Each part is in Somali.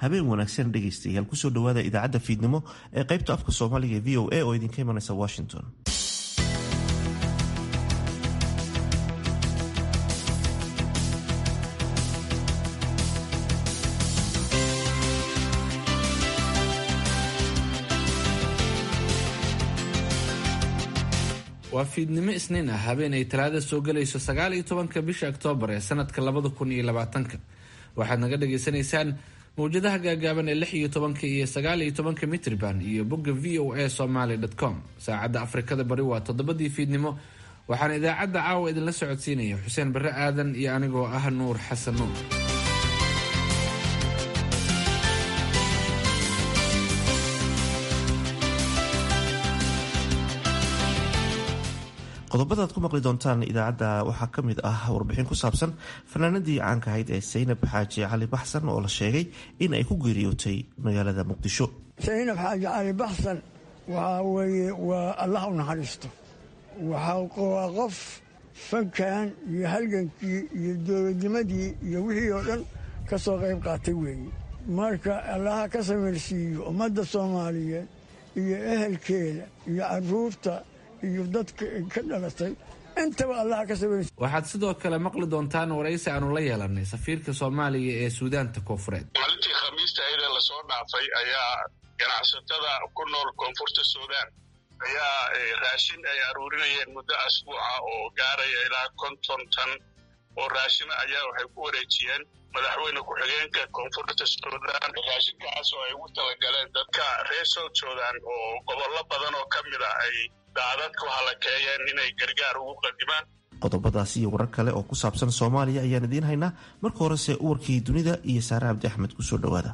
habeen wanaagsan dhegaystayaal kusoo dhawaada idaacadda fiidnimo ee qaybta afka soomaaliga ee v o a oo idinka imanaysa washington waa fiidnimo isniin ah habeenay talaada soo gelayso sagaal iyo tobanka bisha oktoobar ee sanadka labada kun iyo labaatanka waxaad naga dhagaysanaysaan mawjadaha gaagaaban ee lix iyo tobanka iyo sagaal iyo tobanka mitrban iyo bogga v o a somaly com saacadda afrikada bari waa toddobadii fiidnimo waxaana idaacadda caawa idinla socodsiinaya xuseen barre aadan iyo anigoo ah nuur xasan nuur qodobada aad ku maqli doontaan idaacadda waxaa ka mid ah warbixin ku saabsan fanaanadii caanka ahayd ee saynab xaaji cali baxsan oo la sheegay in ay ku geeriyootay magaalada muqdisho saynab xaaji cali baxsan waxaa weeye waa allah u naxariisto waa qof fankan iyo halgankii iyo dowladnimadii iyo wixii oo dhan ka soo qayb qaatay weeye marka allaha ka samirsiiyo ummadda soomaaliyeed iyo ehelkeeda iyo caruurta iyo dadka ka dhalatay intaba allaha ka samirsiiyo waxaad sidoo kale maqli doontaan waraysi aanu la yeelanay safiirka soomaaliya ee suudaanta koonfureed maalintii khamiista ayada lasoo dhaafay ayaa ganacsatada ku nool koonfurta suudaan ayaa raashin ay aruurinayeen muddo asbuuca oo gaaraya ilaa konton tan oo raashina ayaa waxay ku wareejiyeen madaxweyne ku-xigeenka koonfurta suudaan raashinkaas oo ay ugu talagaleen dadka reer south sudan oo gobollo badan oo ka mid a ay daadadku halakeeyeen inay gargaar ugu qadimaan qodobadaasi iyo warar kale oo ku saabsan soomaaliya ayaan idiin haynaa marka horese uwarkii dunida iyo saare cabdi axmed kusoo dhowaada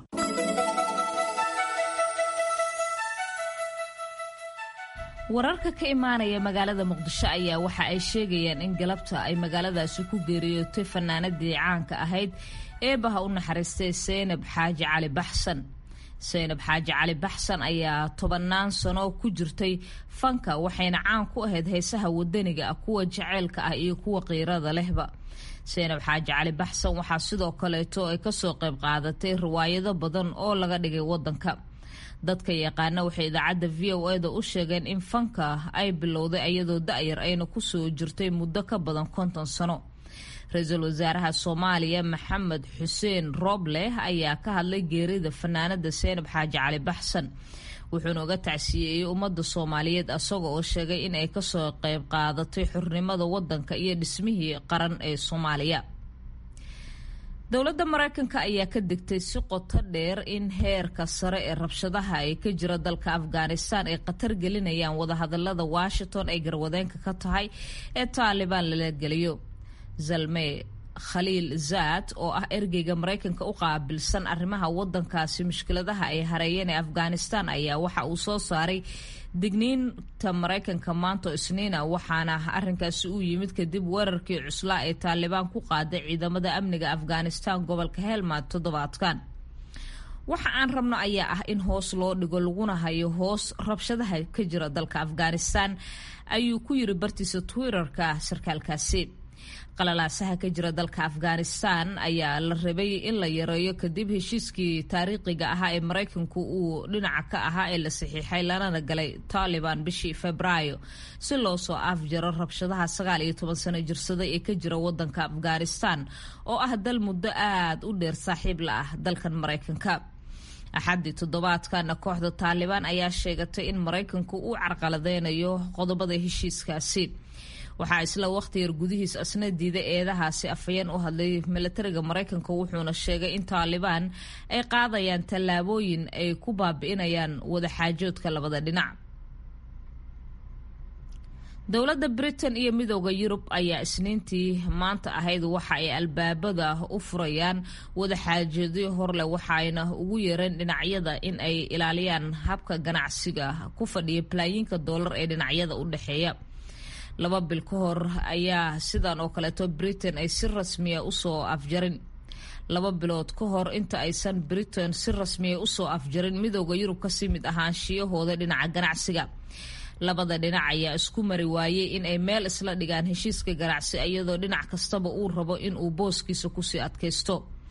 wararka ka imaanaya magaalada muqdisho ayaa waxa ay sheegayaan in galabta ay magaaladaasi ku geeriyootay fanaanadii caanka ahayd eebaha u naxariistay saynab xaaji cali baxsan saynab xaaji cali baxsan ayaa tobannaan sano ku jirtay fanka waxayna caan ku ahayd heesaha wadaniga ah kuwa jaceylka ah iyo kuwa qiirada lehba saynab xaaji cali baxsan waxaa sidoo kaleeto ay kasoo qayb qaadatay riwaayado badan oo laga dhigay wadanka dadka yaqaana waxay idaacadda v o eda u sheegeen in fanka ay bilowday iyadoo da-yar ayna kusoo jirtay muddo ka badan konton sano ra-iisul wasaaraha soomaaliya maxamed xuseen roble ayaa ka hadlay geerida fanaanada seynab xaaji cali baxsan wuxuuna uga tacsiyeeyey ummadda soomaaliyeed asaga oo sheegay in ay kasoo qayb qaadatay xurnimada wadanka iyo dhismihii qaran ee soomaaliya dowladda mareykanka ayaa ka digtay si qoto dheer in heerka sare ee rabshadaha ay ka jira dalka afghanistan ay khatar gelinayaan wadahadalada washington ay garwadeenka ka tahay ee taalibaan lala geliyo zalme khaliil zaad oo ah ergeyga mareykanka u qaabilsan arrimaha wadankaasi mushkiladaha ay hareeyeen ee afghanistan ayaa waxa uu soo saaray digniinta mareykanka maanto isniina waxaana arinkaasi u yimid kadib weerarkii cuslaa ee taalibaan ku qaaday ciidamada amniga afghanistan gobolka helmad toddobaadkan waxa aan rabno ayaa ah in hoos loo dhigo laguna hayo hoos rabshadaha ka jira dalka afghanistan ayuu ku yiri bartiisa twitterka sarkaalkaasi qalalaasaha ka jira dalka afghanistan ayaa la rabay in la yareeyo kadib heshiiskii taariikhiga ahaa ee mareykanku uu dhinaca ka ahaa ee la saxiixay lanana galay taliban bishii febraayo si loo soo afjaro rabshadaha sagaal iyo toban sano jirsaday ee ka jira wadanka afghanistan oo ah dal muddo aada u dheer saaxiib la ah dalkan mareykanka axaddii toddobaadkana kooxda taalibaan ayaa sheegatay in mareykanku uu carqaladeynayo qodobada heshiiskaasi waxaa isla waqti yar gudihiis asna diiday eedahaasi afhayeen u hadlay milatariga mareykanka wuxuuna sheegay in taalibaan ay qaadayaan tallaabooyin ay ku baabi'inayaan wadaxaajoodka labada dhinac dowladda britain iyo midooda yurub ayaa isniintii maanta ahayd waxa ay albaabada u furayaan wadaxaajoodyo horleh waxayna ugu yeereen dhinacyada in ay ilaaliyaan habka ganacsiga ku fadhiya balaayiinka doolar ee dhinacyada u dhexeeya laba bil ka hor ayaa sidan oo kaleeto britain ay si rasmiya usoo afjarin laba bilood ka hor inta aysan britain si rasmiya usoo afjarin midooda yurub kasii mid ahaanshiyahooda dhinaca ganacsiga labada dhinac ayaa isku mari waayey in ay meel isla dhigaan heshiiska ganacsi iyadoo dhinac kastaba uu rabo in uu booskiisa kusii adkaysto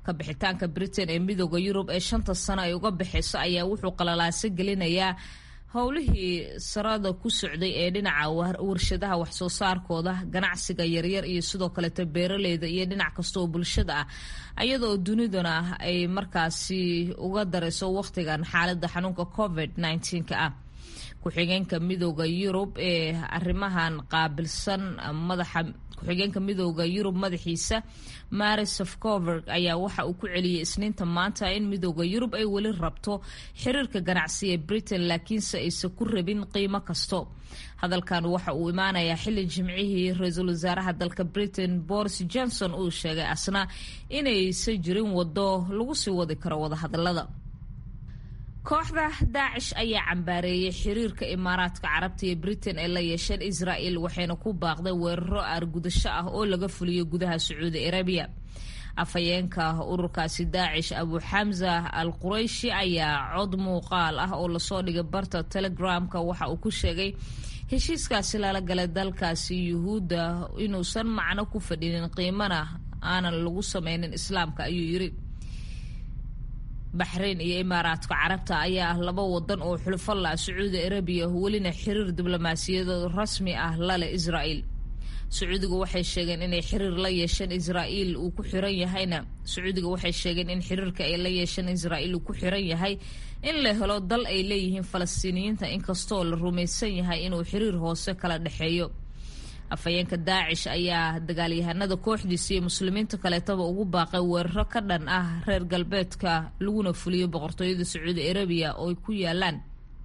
ka bixitaanka britain ee midooda yurub ee shanta sano ay uga bixayso ayaa wuxuu qalalaaso gelinayaa howlihii sarada ku socday ee dhinaca warshadaha waxsoo saarkooda ganacsiga yaryar iyo sidoo kaleeto beeraleyda iyo dhinac kasta oo bulshada ah ayadoo duniduna ay markaasi uga darayso wakhtigan xaalada xanuunka covid ka ah ku-xigeenka midooda yurub ee arrimahan qaabilsan madaxa ku-xigeenka midooda yurub madaxiisa mari sofcoverg ayaa waxa uu ku celiyey isniinta maanta in midooda yurub ay weli rabto xiriirka ganacsi ee britain laakiinse aysan ku rabin qiimo kasto hadalkan waxa uu imaanayaa xilli jimcihii ra-iisul wasaaraha dalka britain boris johnson uu sheegay asna inaysan jirin wado lagu sii wadi karo wadahadalada kooxda daacish ayaa cambaareeyey xiriirka imaaraadka carabta iyo britain ee la yeesheen israel waxayna ku baaqday weeraro aargudasho ah oo laga fuliyo gudaha sacuudi arabiya afhayeenka ururkaasi daacish abu xamza al qurayshi ayaa cod muuqaal ah oo lasoo dhigay barta telegramka waxa uu ku sheegay heshiiskaasi lala galay dalkaasi yuhuudda inuusan macno ku fadhinin qiimana aanan lagu sameynin islaamka ayuu yiri baxrayn iyo imaaraadka carabta ayaa ah laba wadan oo xulufo la sacuudi arabiya welina xiriir diblomaasiyadeed rasmi ah lale israel sacuudiga waxay sheegeen inay xiriir la yeesheen israel uu ku xiran yahayna sacuudiga waxay sheegeen in xiriirka ay la yeesheen israel uu ku xiran yahay in la helo dal ay leeyihiin falastiiniyiinta inkastoo la rumaysan yahay inuu xiriir hoose kala dhexeeyo afhayeenka daacish ayaa dagaalyahanada kooxdiisa iyo muslimiinta kaleetaba ugu baaqay weeraro ka dhan ah reer galbeedka laguna fuliyo boqortooyada sacuudi arabiya oo ay ku yaalaan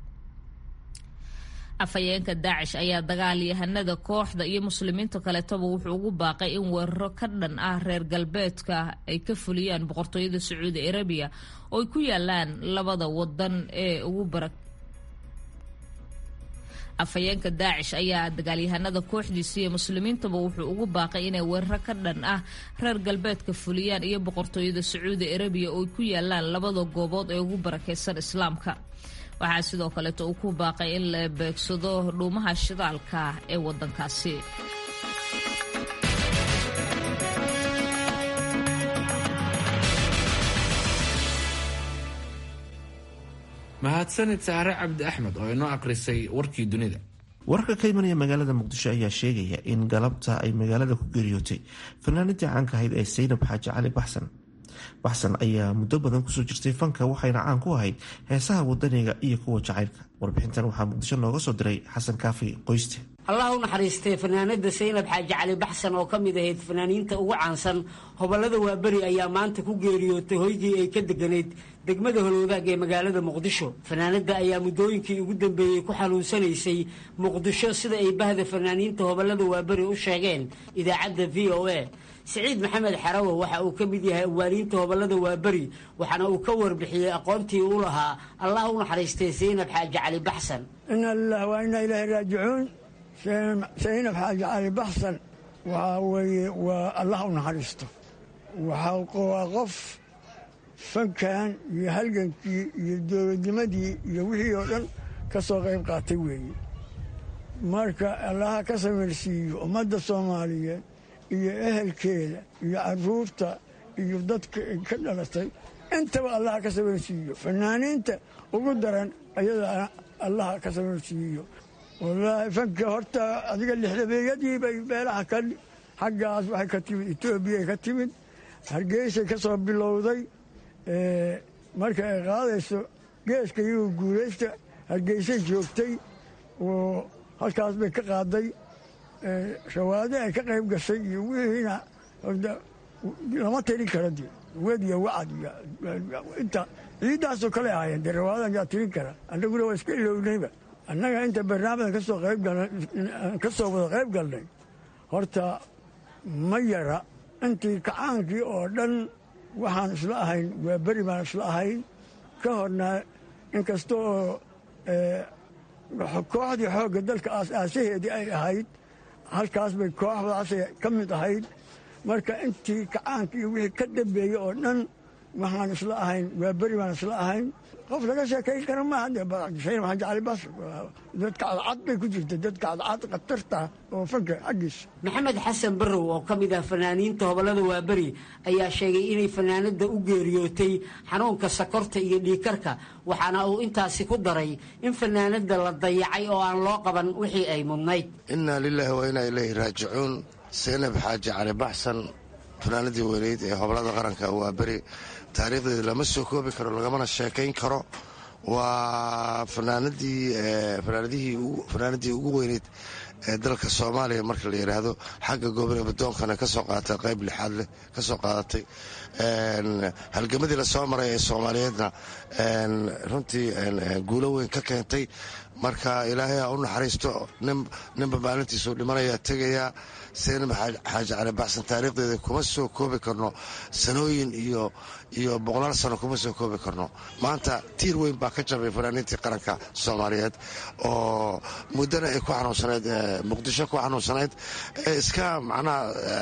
afhayeenka daacish ayaa dagaalyahanada kooxda iyo muslimiinta kaleetaba wuxuu ugu baaqay in weeraro ka dhan ah reer galbeedka ay ka fuliyaan boqortooyada sacuudi arabiya oo ay ku yaalaan labada wadan ee ugu bara afhayeenka daacish ayaa dagaalyahanada kooxdiisa iyo muslimiintaba wuxuu ugu baaqay inay weeraro ka dhan ah reer galbeedka fuliyaan iyo boqortooyada sacuudi arabiya oo ay ku yaalaan labada goobood ee ugu barakeysan islaamka waxaa sidoo kaleeto uu ku baaqay in la beegsado dhuumaha shidaalka ee wadankaasi mahadsanid saare cabdi axmed oo inoo akhrisay warkii dunida wararka ka imanaya magaalada muqdisho ayaa sheegaya in galabta ay magaalada ku geeriyootay fanaanadii caanka ahayd ee saynab xaaji cali baxsan baxsan ayaa muddo badan kusoo jirtay fanka waxayna caan ku ahayd heesaha wadaniga iyo kuwa jacaylka warbixintan waxaa muqdisho nooga soo diray xasan kaafi qoyste allah u naxariistay fanaanada saynab xaaji cali baxsan oo ka mid ahayd fanaaniinta ugu caansan hobolada waaberi ayaa maanta ku geeriyootay hoygii ay ka deganayd degmada holwadaag ee magaalada muqdisho fanaanada ayaa muddooyinkii ugu dambeeyey ku xanuunsanaysay muqdisho sida ay bahda fanaaniinta hobolada waaberi u sheegeen idaacadda v o a siciid maxamed xarawo waxa uu ka mid yahay awaaliinta hobolada waaberi waxaana uu ka warbixiyey aqoontii u lahaa allah u naxariistay saynab xaaji cali baxsan ina lilah waa inaa ilaahi raajicuun saynab xaaji cali baxsan waxaa weeye waa allah u naxariisto waa qof fankan iyo halgankii iyo dowladnimadii iyo wixii oo dhan ka soo qayb qaatay weeye marka allaha ka samirsiiyo ummadda soomaaliyeed iyo ehelkeeda iyo caruurta iyo dadka ka dhalatay intaba allaha ka samirsiiyo fanaaniinta ugu daran ayadana allaha ka samirsiiyo wallaahi fanka horta adiga lixdabeeyadii bay meelaha ka xaggaas waxay ka timid etoobiyay ka timid hargeysay ka soo bilowday marka ay qaadayso geeska iyagu guulaysta hargeysay joogtay oo halkaas bay ka qaaday shawaade ay ka qayb gashay iyo wixiina lama tirin kara de wed iyo wacad inta ciiddaasoo kale ahaayeen dee rawaadan yaa tirin kara annaguna waa iska ilownayba annaga inta barnaamijka kasoo qayb ka soo wada qayb galnay horta ma yara intii kacaankii oo dhan waxaan isla ahayn waa beri baan isla ahayn ka horna inkasta oo kooxdii xoogga dalka aas-aasaheedii ay ahayd halkaas bay kooxdaasay ka mid ahayd marka intii kacaanka iyo wixii ka dambeeyey oo dhan waxaan isla ahayn waa beri baan isla ahayn qof laga sheekayn kara maaha dee saynab xaaji cali basr dadka cadcad bay ku jirta dadka cadcad khatarta oo fanka xaggiisa maxamed xasan barrow oo ka mid ah fanaaniinta hobollada waaberi ayaa sheegay inay fanaanadda u geeriyootay xanuunka sakorta iyo dhiikarka waxaana uu intaasi ku daray in fanaanadda la dayacay oo aan loo qaban wixii ay mudnayd innaa lilaahi wa innaa ilayhi raajicuun saynab xaaji cali baxsan fanaanadii weyneyd ee hobolada qaranka waa beri taariikhdeeda lama soo koobi karo lagamana sheekayn karo waa fanaanadii ugu weyneyd ee dalka soomaaliya marka la yidhaahdo xagga goobane badoonkana kasoo qaatay qayb lixaad leh kasoo qaadatay halgamadii lasoo maray ee soomaaliyeedna runtii guulo weyn ka keentay marka ilaahay ha u naxariisto ninba maalintiisuu dhimanayaa tegayaa saynab xaaji cali baxsan taariikhdeeda kuma soo koobi karno sanooyin iyo iyo boqolaal sano kuma soo koobi karno maanta tiir weyn baa ka jabay fanaaniintii qaranka soomaaliyeed oo muddana ay ku xanuunsanayd muqdisho ku xanuunsanayd ee iska macnaha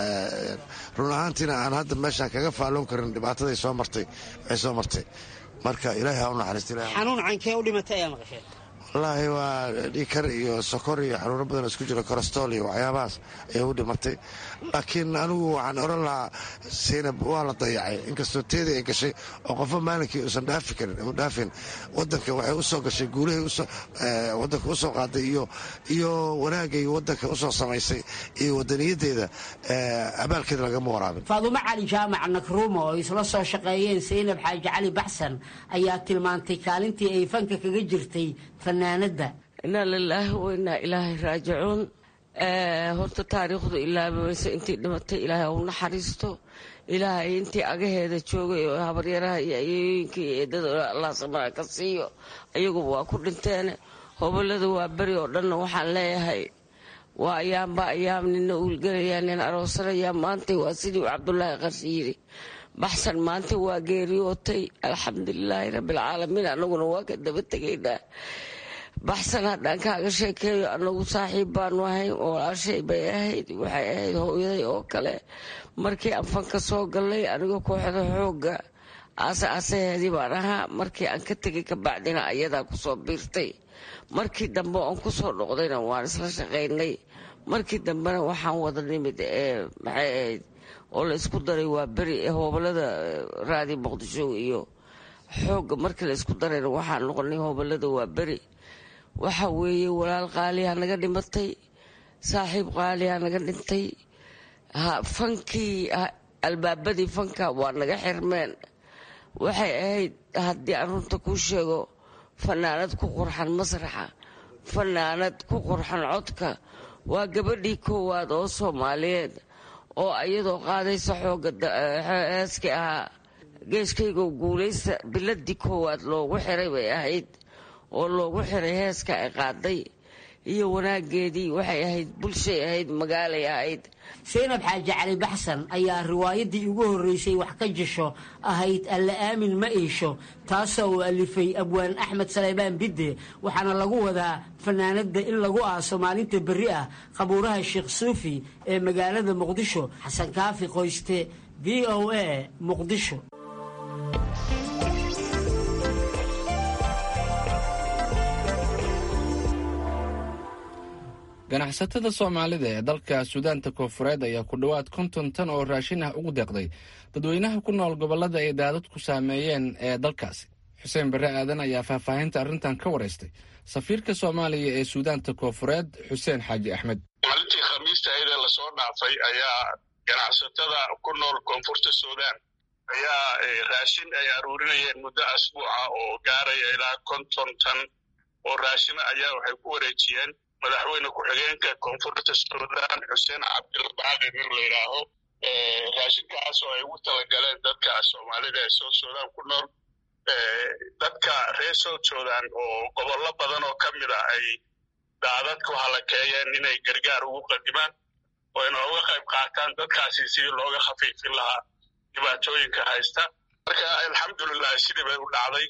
run ahaantiina aan hadda meeshaan kaga faalloon karin dhibaataday soo martay ay soo martay marka ilaahay ha u naxariistaxanuun cankee u dhimatay ayaa maqasheen wallaahi waa dhiikar iyo sokor iyo xanuuno badan isku jiro korostol iyo waxyaabahaas ayay u dhimatay laakiin anigu waxaan oran lahaa saynab waa la dayacay inkastoo teedii ay gashay oo qofo maalinkii uusan dhaafi karin u dhaafin wadanka waxay usoo gashay guulahay wadanka usoo qaaday iyo iyo wanaagay wadanka usoo samaysay iyo wadaniyadeeda abaalkeeda lagama waraabin faadumo cali jaamac nakruumo oo isla soo shaqeeyeen saynab xaaji cali baxsan ayaa tilmaantay kaalintii ay fanka kaga jirtay fanaanadda inaa lilaahi wa inaa ilaahay raajicuun horta taariikhdu ilaabayso intii dhimatay ilaahay u naxariisto ilaahay intii agaheeda joogay oo habaryaraha iyo ayooyinka iyo eedada allah samaa ka siiyo ayaguba waa ku dhinteen hobolada waa beri oo dhanna waxaan leeyahay waa ayaamba ayaam nina uulgelayaa nin aroosanayaa maantay waa sidii cabdulaahi qarshi yiri baxsan maanta waa geeriyootay alxamdulilaahi rabbilcaalamiin anaguna waa ka daba tegaynaa baxsan haddaan kaaga sheekeeyo anagu saaxiib baanu ahay oo walaashay bay ahayd waxay ahayd hooyaday oo kale markii aan fanka soo gallay aniga kooxda xoogga aase aasaheedii baan ahaa markii aan ka tegay kabacdina ayadaa kusoo biirtay markii dambe oon kusoo dhoqdayna waan isla shaqaynay markii dambena waxaan wada nimid ee maxay ahayd oo la isku daray waa beri ee hobolada raadi muqdisho iyo xoogga markii la isku darayna waxaan noqonay hobolada waa beri waxa weeye walaal qaaliha naga dhimatay saaxiib qaaliha naga dhintay fankii albaabadii fanka waa naga xirmeen waxay ahayd haddii aan runta kuu sheego fanaanad ku qurxan masraxa fanaanad ku qurxan codka waa gabadhii koowaad oo soomaaliyeed oo iyadoo qaadaysa xooga heeskii ahaa geeskaygo guulaysta biladii koowaad loogu xiray bay ahayd oo loogu xiray heeska ay qaaday iyo wanaageedii waxay ahayd bulshay ahayd magaalay ahayd saynab xaaji cali baxsan ayaa riwaayadii ugu horreysay wax ka jisho ahayd alla aamin ma iisho taasoo uu alifay abwaan axmed saleybaan bidde waxaana lagu wadaa fanaanadda in lagu aaso maalinta berri ah qabuuraha sheekh suufi ee magaalada muqdisho xasan kaafi qoyste v o a muqdisho ganacsatada soomaalida ee dalka suudaanta koonfureed ayaa ku dhowaad konton tan oo raashin ah ugu deeqday dadweynaha ku nool gobollada ay daadadku saameeyeen ee dalkaasi xuseen barre aadan ayaa faahfaahinta arrintan ka waraystay safiirka soomaaliya ee suudaanta koonfureed xuseen xaaji axmed maalintii khamiista ayadee lasoo dhaafay ayaa ganacsatada ku nool koonfurta suudaan ayaa raashin ay aruurinayeen muddo asbuuca oo gaaraya ilaa konton tan oo raashina ayaa waxay ku wareejiyeen madaxweyne ku-xigeenka koonfurta suudaan xuseen cabdilbaaqi nin la yidhaaho raashinkaas oo ay ugu talagaleen dadka soomaalida ee south sudan ku nool dadka reer south sudan oo gobollo badan oo ka mid a ay daadadku halakeeyeen inay gargaar ugu qadimaan oo ina uga qayb qaataan dadkaasi sidii looga khafiifin lahaa dhibaatooyinka haysta marka alxamdulilah sidii bay u dhacday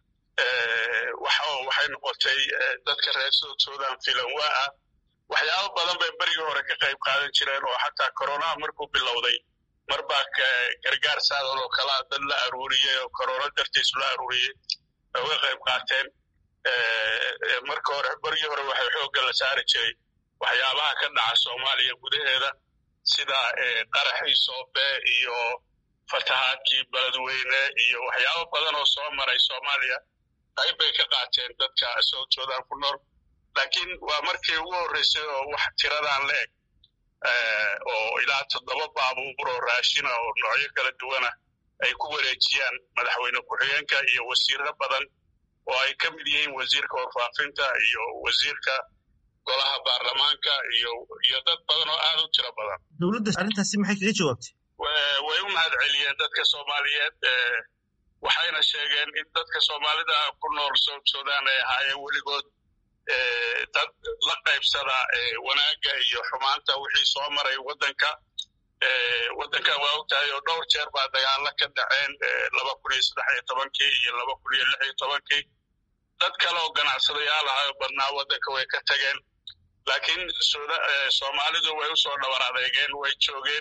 waxay noqotay dadka reer south sudan filan waa ah waxyaabo badan bay berigii hore ka qayb qaadan jireen oo xataa koronaha markuu bilowday mar baa gargaar saadan oo kalaa dad la aruuriyey oo korona dartiisu la aruuriyey uga qayb qaateen marka hore bergii hore waxay xoogga la saari jiray waxyaabaha ka dhaca soomaaliya gudaheeda sida qaraxii soobe iyo fatahaadkii beledweyne iyo waxyaabo badan oo soo maray soomaaliya qayb bay ka qaateen dadka south sudan ku nool laakiin waa markii ugu horreysay oo wax tiradan la eg oo ilaa toddoba baabuur oo raashina oo noocyo kala duwana ay ku wareejiyaan madaxweyne ku-xigeenka iyo wasiirro badan oo ay ka mid yihiin wasiirka warfaafinta iyo wasiirka golaha baarlamaanka iyo iyo dad badan oo aad u tiro badan dowladda arrintaasi maxay kaga jawaabtay way u mahad celiyeen dadka soomaaliyeed waxayna sheegeen in dadka soomaalida ku nool south sudan ay ahaayeen weligood dad la qaybsada wanaagga iyo xumaanta wixii soo maray waddanka waddankan waa ogtahay oo dhowr jeer baa dagaalo ka dhaceen laba kun iyo saddex iyo tobankii iyo laba kun iyo lix iyo tobankii dad kale oo ganacsadayaal ahayo badnaa waddanka way ka tageen laakiin soomaalidu way u soo dhabar adeegeen way joogeen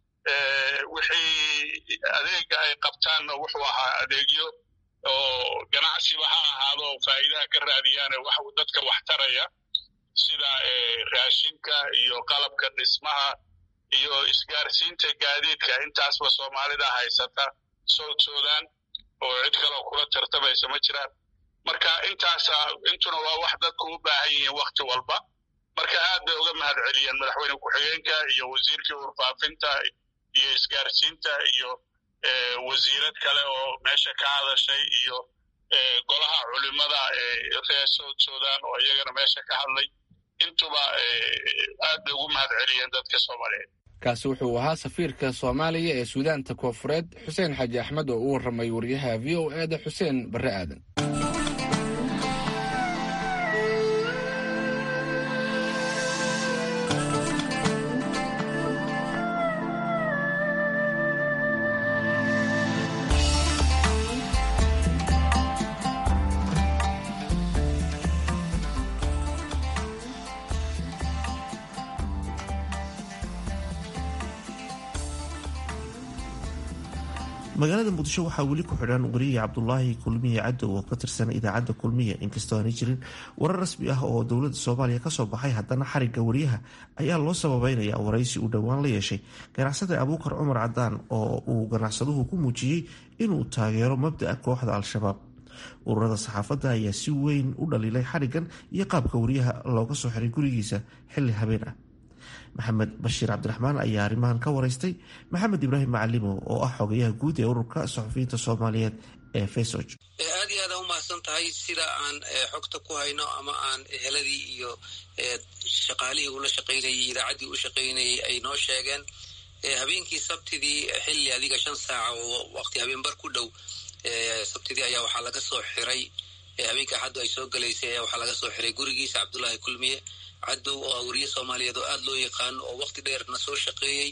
wixii adeega ay qabtaanna wuxuu ahaa adeegyo oo ganacsiba ha ahaado faa'iidaha ka raadiyaane wax dadka wax taraya sida raashinka iyo qalabka dhismaha iyo isgaarsiinta gaadiidka intaasba soomaalida haysata south sudan oo cid kaloo kula tartamaysa ma jiraan marka intaasa intuna waa wax dadku u baahan yihiin wakti walba marka aad bay uga mahad celiyeen madaxweyne ku-xigeenka iyo wasiirkii warfaafinta iyo isgaarsiinta iyo wasiirad kale oo meesha ka hadashay iyo golaha culimada reer south sudan oo iyagana meesha ka hadlay intuba aad bay ugu mahad celiyeen dadka soomaaliyeed kaasi wuxuu ahaa safiirka soomaaliya ee suudaanta koofureed xuseen xaaji axmed oo u warramay wariyaha v o e da xuseen barre aadan magaalada muqdisho waxaa weli ku xidhan wariye cabdulaahi kulmiye cadow oo ka tirsan idaacadda kulmiye inkastoo aanay jirin warar rasmi ah oo dowladda soomaaliya kasoo baxay haddana xarigga wariyaha ayaa loo sababeynaya waraysi uu dhowaan la yeeshay ganacsada abuukar cumar cadaan oo uu ganacsaduhu ku muujiyey inuu taageero mabda'a kooxda al-shabaab ururada saxaafadda ayaa si weyn u dhaliilay xariggan iyo qaabka wariyaha looga soo xiray gurigiisa xilli habeen ah maxamed bashiir cabdiraxmaan ayaa arrimahan ka waraystay maxamed ibraahim macalimo oo ah xogayaha guud ee ururka saxufiyiinta soomaaliyeed ee fesog aad iyo aad aa umahadsan tahay sida aan xogta ku hayno ama aan eheladii iyo shaqaalihii ula shaqaynayay idaacaddii u shaqaynayay ay noo sheegeen habeenkii sabtidii xilli adiga shan saaca oo waqti habeenbar ku dhow sabtidii ayaa waxaa laga soo xiray habeenkii axaddu ay soo galaysay ayaa waxaa laga soo xiray gurigiisa cabdullaahi kulmiye cadow oo ah wariye soomaaliyeed oo aada loo yaqaano oo waqti dheerna soo shaqeeyey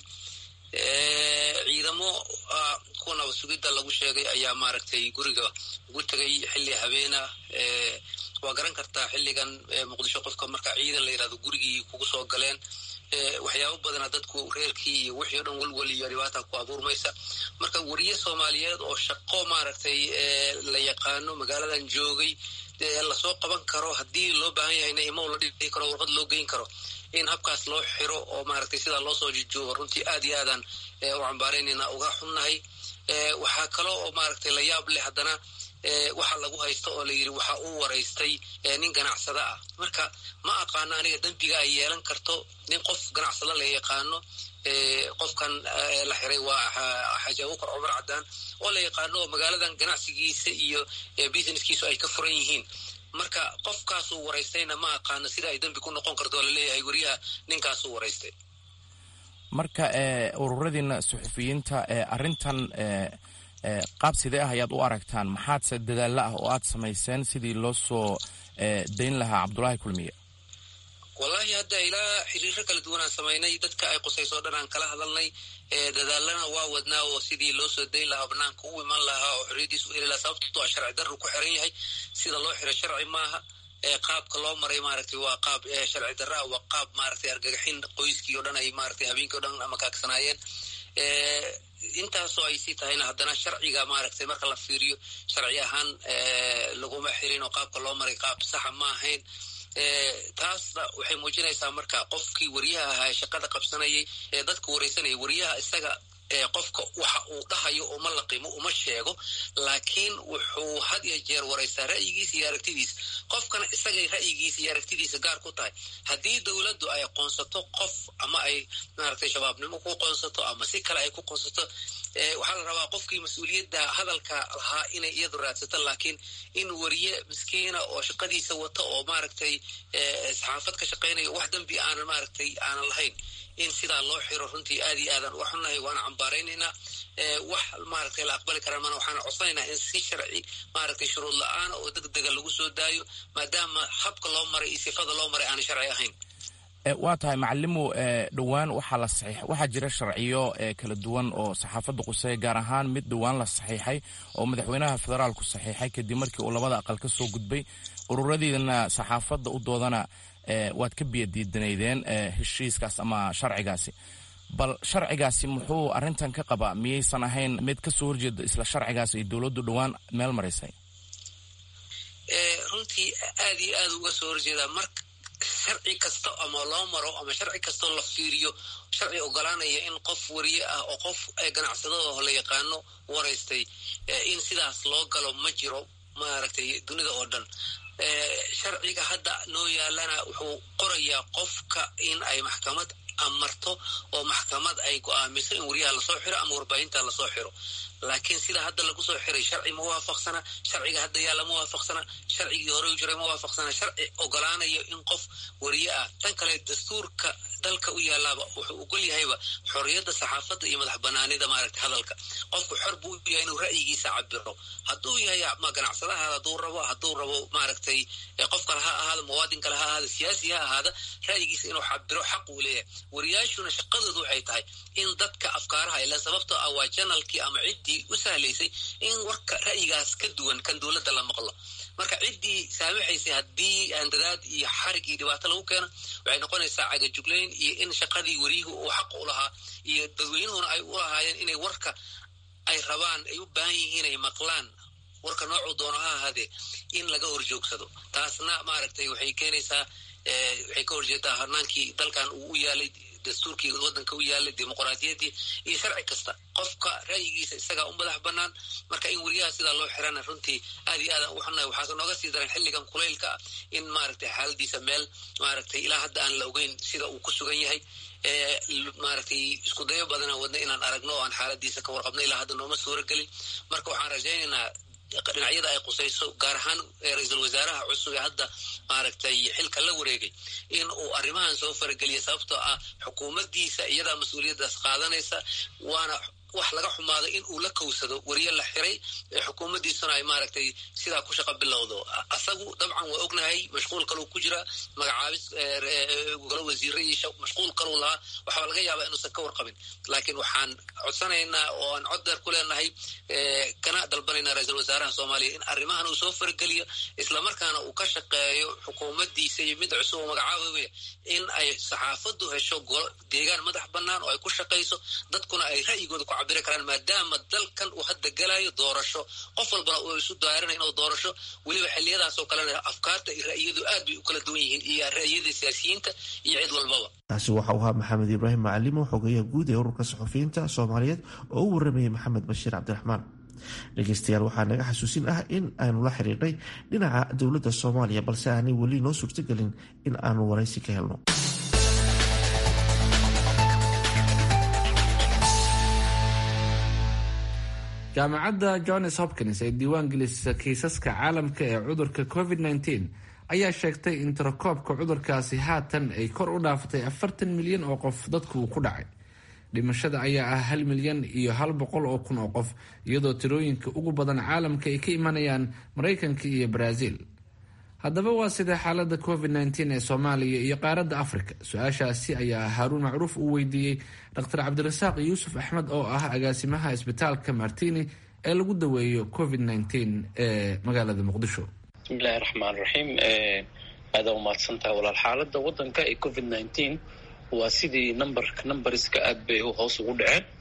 ciidamo kuwa naba sugidda lagu sheegay ayaa maaragtay guriga ugu tegay xilli habeena waa garan kartaa xilligan muqdisho qofka marka ciidan la yirahdo gurigii kugu soo galeen waxyaabo badana dadku reerkii iyo wixii o dhan walwal iyo dhibaata ku abuurmaysa marka wariye soomaaliyeed oo shaqo maaragtay la yaqaano magaaladan joogay lasoo qaban karo haddii loo baahan yahayna imow la dhii karo warqad loo geyn karo in habkaas loo xiro oo maaragtay sidaa loo soo jijoogo runtii aad iyo aadaan u cambaaraynayna uga xunnahay waxaa kalo oo maaragtay la yaab leh haddana waxa lagu haysta oo la yidhi waxa uu waraystay nin ganacsada ah marka ma aqaano aniga dembiga ay yeelan karto nin qof ganacsada la yaqaano qofkan la xiray waa xaaji abuukar cumar cadaan oo la yaqaano oo magaaladan ganacsigiisa iyo businesskiisu ay ka furan yihiin marka qofkaasuu waraystayna ma aqaano sida ay dembi ku noqon karto oo laleeyahay wariyaha ninkaasuu waraystay marka ururadiina suxufiyiinta arrintan qaab sidee ah ayaad u aragtaan maxaadse dadaalla ah oo aad samayseen sidii loo soo dayn lahaa cabdulaahi kulmiye wallaahi hadda ilaa xiriiro kala duwanaan samaynay dadka ay qusayso o dhan aan kala hadalnay dadaalana waa wadnaa oo sidii loo soo dayn lahaa banaanka u iman lahaa oo xorriyadiis u heli lahaa sababtoo a sharci darru ku xiran yahay sida loo xiray sharci maaha qaabka loo maray maaragtay waa qaab sharci darra ah waa qaab maaragtay argagaxin qoyskii o dhan ay maaragtay habeenkii o dhan makaagsanaayeen intaasoo ay sii tahayna haddana sharciga maaragtay marka la fiiriyo sharci ahaan laguma xirin oo qaabka loo maray qaab saxa ma ahayn taasna waxay muujinaysaa marka qofkii wariyaha ahaa shaqada qabsanayay ee dadka wareysanaya wariyaha isaga qofka waxa uu dhahayo uma laqimo uma sheego laakiin wuxuu had iyo jeer waraysaa ra'yigiisa iyo aragtidiisa qofkana isagay ra'yigiisa iyo aragtidiisa gaar ku tahay haddii dowladdu ay qoonsato qof ama ay maaragtay shabaabnimo ku qoonsato ama si kale ay ku qoonsato waxaa la rabaa qofkii mas-uuliyadda hadalka lahaa inay iyadu raadsato laakiin in wariye miskiina oo shaqadiisa wata oo maaragtay saxaafad ka shaqaynayo wax dambi aanan maaragtay aanan lahayn in sidaa loo xiro runtii aad iyo aadan wax xunahay waana cambaaraynaynaa wax maaragtay la aqbali karaan mana waxaana codsanaynaa in si sharci maaragtay shuruud la-aan oo deg dega lagu soo daayo maadaama habka loo maray iyo sifada loo maray aanay sharci ahayn waa tahay macalimu dhowaan waxaa la saxiix waxaa jira sharciyo kala duwan oo saxaafadda quseeya gaar ahaan mid dhowaan la saxiixay oo madaxweynaha federaalku saxiixay kadib markii uu labada aqal ka soo gudbay ururadiina saxaafadda u doodana waad ka biyadiidanaydeen heshiiskaas ama sharcigaasi bal sharcigaasi muxuu arrintan ka qabaa miyaysan ahayn mid ka soo horjeeda isla sharcigaas ay dowladdu dhowaan meel maraysay runtii aad iyo aad uga soo horjeedaa marka sharci kasta ama loo maro ama sharci kastoo la fiiriyo sharci ogolaanaya in qof wariye ah oo qof ganacsadada la yaqaano waraystay in sidaas loo galo ma jiro maaragtay dunida oo dhan sharciga hadda noo yaalana wuxuu qorayaa qofka in ay maxkamad amarto oo maxkamad ay go-aamiso in wariyaha lasoo xiro ama warbaahinta lasoo xiro laakiin sida hadda lagu soo xiray sharci ma waafaqsana sharciga hadda yaalla ma waafaqsana sharcigii hore u jiray ma waafaqsana sharci ogolaanayo in qof wariye ah tan kale dastuurka dalka u yaalaaba wuxuu ogol yahayba xorriyadda saxaafadda iyo madax banaanida maaragtay hadalka qofku xor buu u yahay inuu ra'yigiisa cabiro hadduu yahay ma ganacsadaha hadduu rabo hadduu rabo maaragtay qof kale ha ahaada muwaadin kale ha ahaada siyaasi ha ahaada ra'yigiisa inuu cabiro xaq uu leeyahay wariyaashuna shaqadoodu waxay tahay in dadka afkaaraha ilaan sababtoo ah waa janalkii ama ciddii u sahlaysay in warka ra'yigaas ka duwan kan dowladda la maqlo marka ciddii saamaxaysay haddii handadaad iyo xarig iyo dhibaato lagu keeno waxay noqonaysaa cagajuglayn iyo in shaqadii wariyuhu uu xaq u lahaa iyo dadweynuhuna ay u lahaayeen inay warka ay rabaan ay u baahan yihiin ay maqlaan warka noocuu doono ha ahaadee in laga horjoogsado taasna maaragtay waxay keenaysaa waxay ka horjeedaa hanaankii dalkan uu u yaalay dastuurkii wadanka u yaalay dimuqraadiyaddii iyo sharci kasta qofka ra'yigiisa isagaa u madax bannaan marka in weriyaha sidaa loo xirana runtii aad iyo aadan ugu xunnahay waxaase nooga sii daran xilligan kulaylka ah in maaragtay xaaladiisa meel maaragtay ilaa hadda aan la ogeyn sida uu ku sugan yahay maaragtay isku dayo badana wadna inaan aragno oo aan xaaladiisa ka warqabno ilaa hadda nooma suura gelin marka waxaan rajaynaynaa dhinacyada ay qusayso gaar ahaan ra-iisul wasaaraha cusub ee hadda maaragtay xilka la wareegay in uu arrimahan soo farageliya sababtoo ah xukuumaddiisa iyadaa mas-uuliyaddaas qaadanaysa waana wax laga xumaado in uu la kowsado wariye la xiray xukuumaddiisuna ay maaragtay sidaa ku shaqa bilowdo asagu dabcan waa ognahay mashquul kaluu ku jira magacaabis golo wasiire iyo mashquul kaluu lahaa waxaa laga yaabaa inuusan ka warqabin laakiin waxaan codsanaynaa oo aan cod deer ku leenahay kana dalbanaynaa ra-iisul wasaaraha soomaaliya in arrimahan uu soo fargeliyo islamarkaana uu ka shaqeeyo xukuumaddiisa iyo mid cusub oo magacaabaya in ay saxaafaddu hesho golo deegaan madax bannaan oo ay ku shaqayso dadkuna ay ra'yigooda ku cabiri karaan maadaama dalkan uu hadda galayo doorasho qof walbana uu isu daarina inuu doorasho weliba xiliyadaasoo kalena afkaarta iyo ra'yiyadu aad bay u kala duwan yihiin iyo ra'yiyada siyaasiyiinta iyo cid walbaba taasi waxa uu ahaa maxamed ibraahim macalimo xogeyaha guud ee ururka saxufiyiinta soomaaliyeed oo u waramayay maxamed bashiir cabdiraxmaan dhegeystayaal waxaa naga xasuusin ah in aanu la xiriirnay dhinaca dowladda soomaaliya balse aanay weli noo suurtagelin in aanu waraysi ka helno jaamacadda johns hopkins ee diiwaan gelisa kiisaska caalamka ee cudurka covid -19 ayaa sheegtay in tirakoobka cudurkaasi haatan ay kor u dhaafatay afartan milyan oo qof dadku uu ku dhacay dhimashada ayaa ah hal milyan iyo hal boqol oo kun oo qof iyadoo tirooyinka ugu badan caalamka ay ka imanayaan maraykanka iyo baraaziil haddaba waa sidee xaalada covid -19 ee soomaaliya iyo qaaradda afrika su-aashaasi ayaa haaruun macruuf uu weydiiyey dr cabdirasaaq yuusuf axmed oo ah agaasimaha isbitaalka martini ee lagu daweeyo covid -19 ee magaalada muqdisho bismillahi raxmaan raxiim aadaa umahadsantaha walaal xaalada wadanka ee covid -19 waa sidii numberka numbariska aad bay hoos ugu dhaceen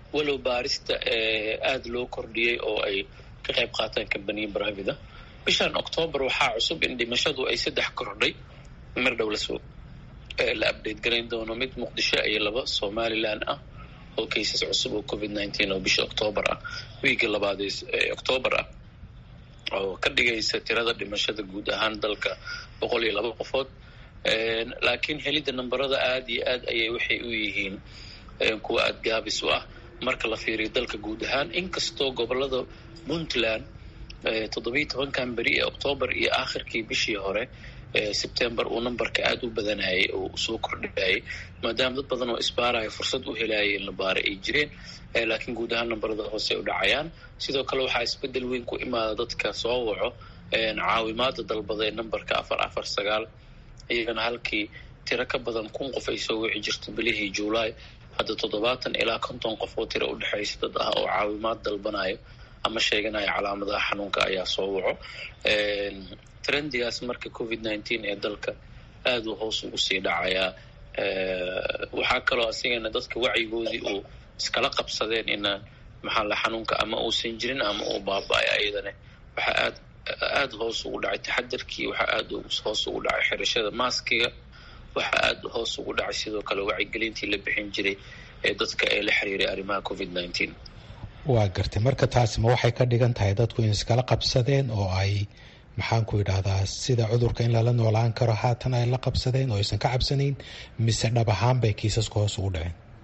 walow baarista aada loo kordhiyey oo ay ka qayb qaataan kambaniya brivate bishan octoobar waxaa cusub in dhimashadu ay saddex kordhay mar dhow lasoo la update garayn doono mid muqdisho iyo laba somalilan ah oo cases cusub oo covid nineteen oo bisha octoobar ah wiigga labaad ee octoobar ah oo ka dhigaysa tirada dhimashada guud ahaan dalka boqol iyo laba qofood laakiin helidda namberada aada iyo aad ayay waxay u yihiin kuwa aada gaabis u ah marka la fiiriyo dalka guud ahaan inkastoo gobolada puntland toddobiyi tobankan beri ee octoobar iyo aakhirkii bishii hore sebtember uu numberka aada u badanayay oo soo kordhayay maadaama dad badan oo isbaaraya fursad u helayay in la baara ay jireen laakiin guud ahaan namberada hoose u dhacayaan sidoo kale waxaa isbedel weyn ku imaada dadka soo waco caawimaada dalbada ee numberka afar afar sagaal iyagana halkii tiro ka badan kun qof ay soo wici jirto bilihii juulaay hadda toddobaatan ilaa konton qof oo tiro udhexaysa dad ah oo caawimaad dalbanayo ama sheeganaya calaamadaha xanuunka ayaa soo waco trendigaas marka covid nineteen ee dalka aada uu hoos ugu sii dhacayaa waxaa kaloo asigana dadka wacyigoodii uu iskala qabsadeen inaan maxaa la xanuunka ama uusan jirin ama uu baaba-ay ayadana waxaa aad aada hoos ugu dhacay taxadarkii waxaa aada hoos ugu dhacay xirashada maaskiga waxaa aada hoos ugu dhacay sidoo kale wacyigelintii la bixin jiray ee dadka ee la xiriiray arrimaha covid nineteen waa gartay marka taasi ma waxay ka dhigan tahay dadku in iskala qabsadeen oo ay maxaan ku idhahdaa sida cudurka in lala noolaan karo haatan ay la qabsadeen oo aysan ka cabsanayn mise dhab ahaan bay kiisaska hoos ugu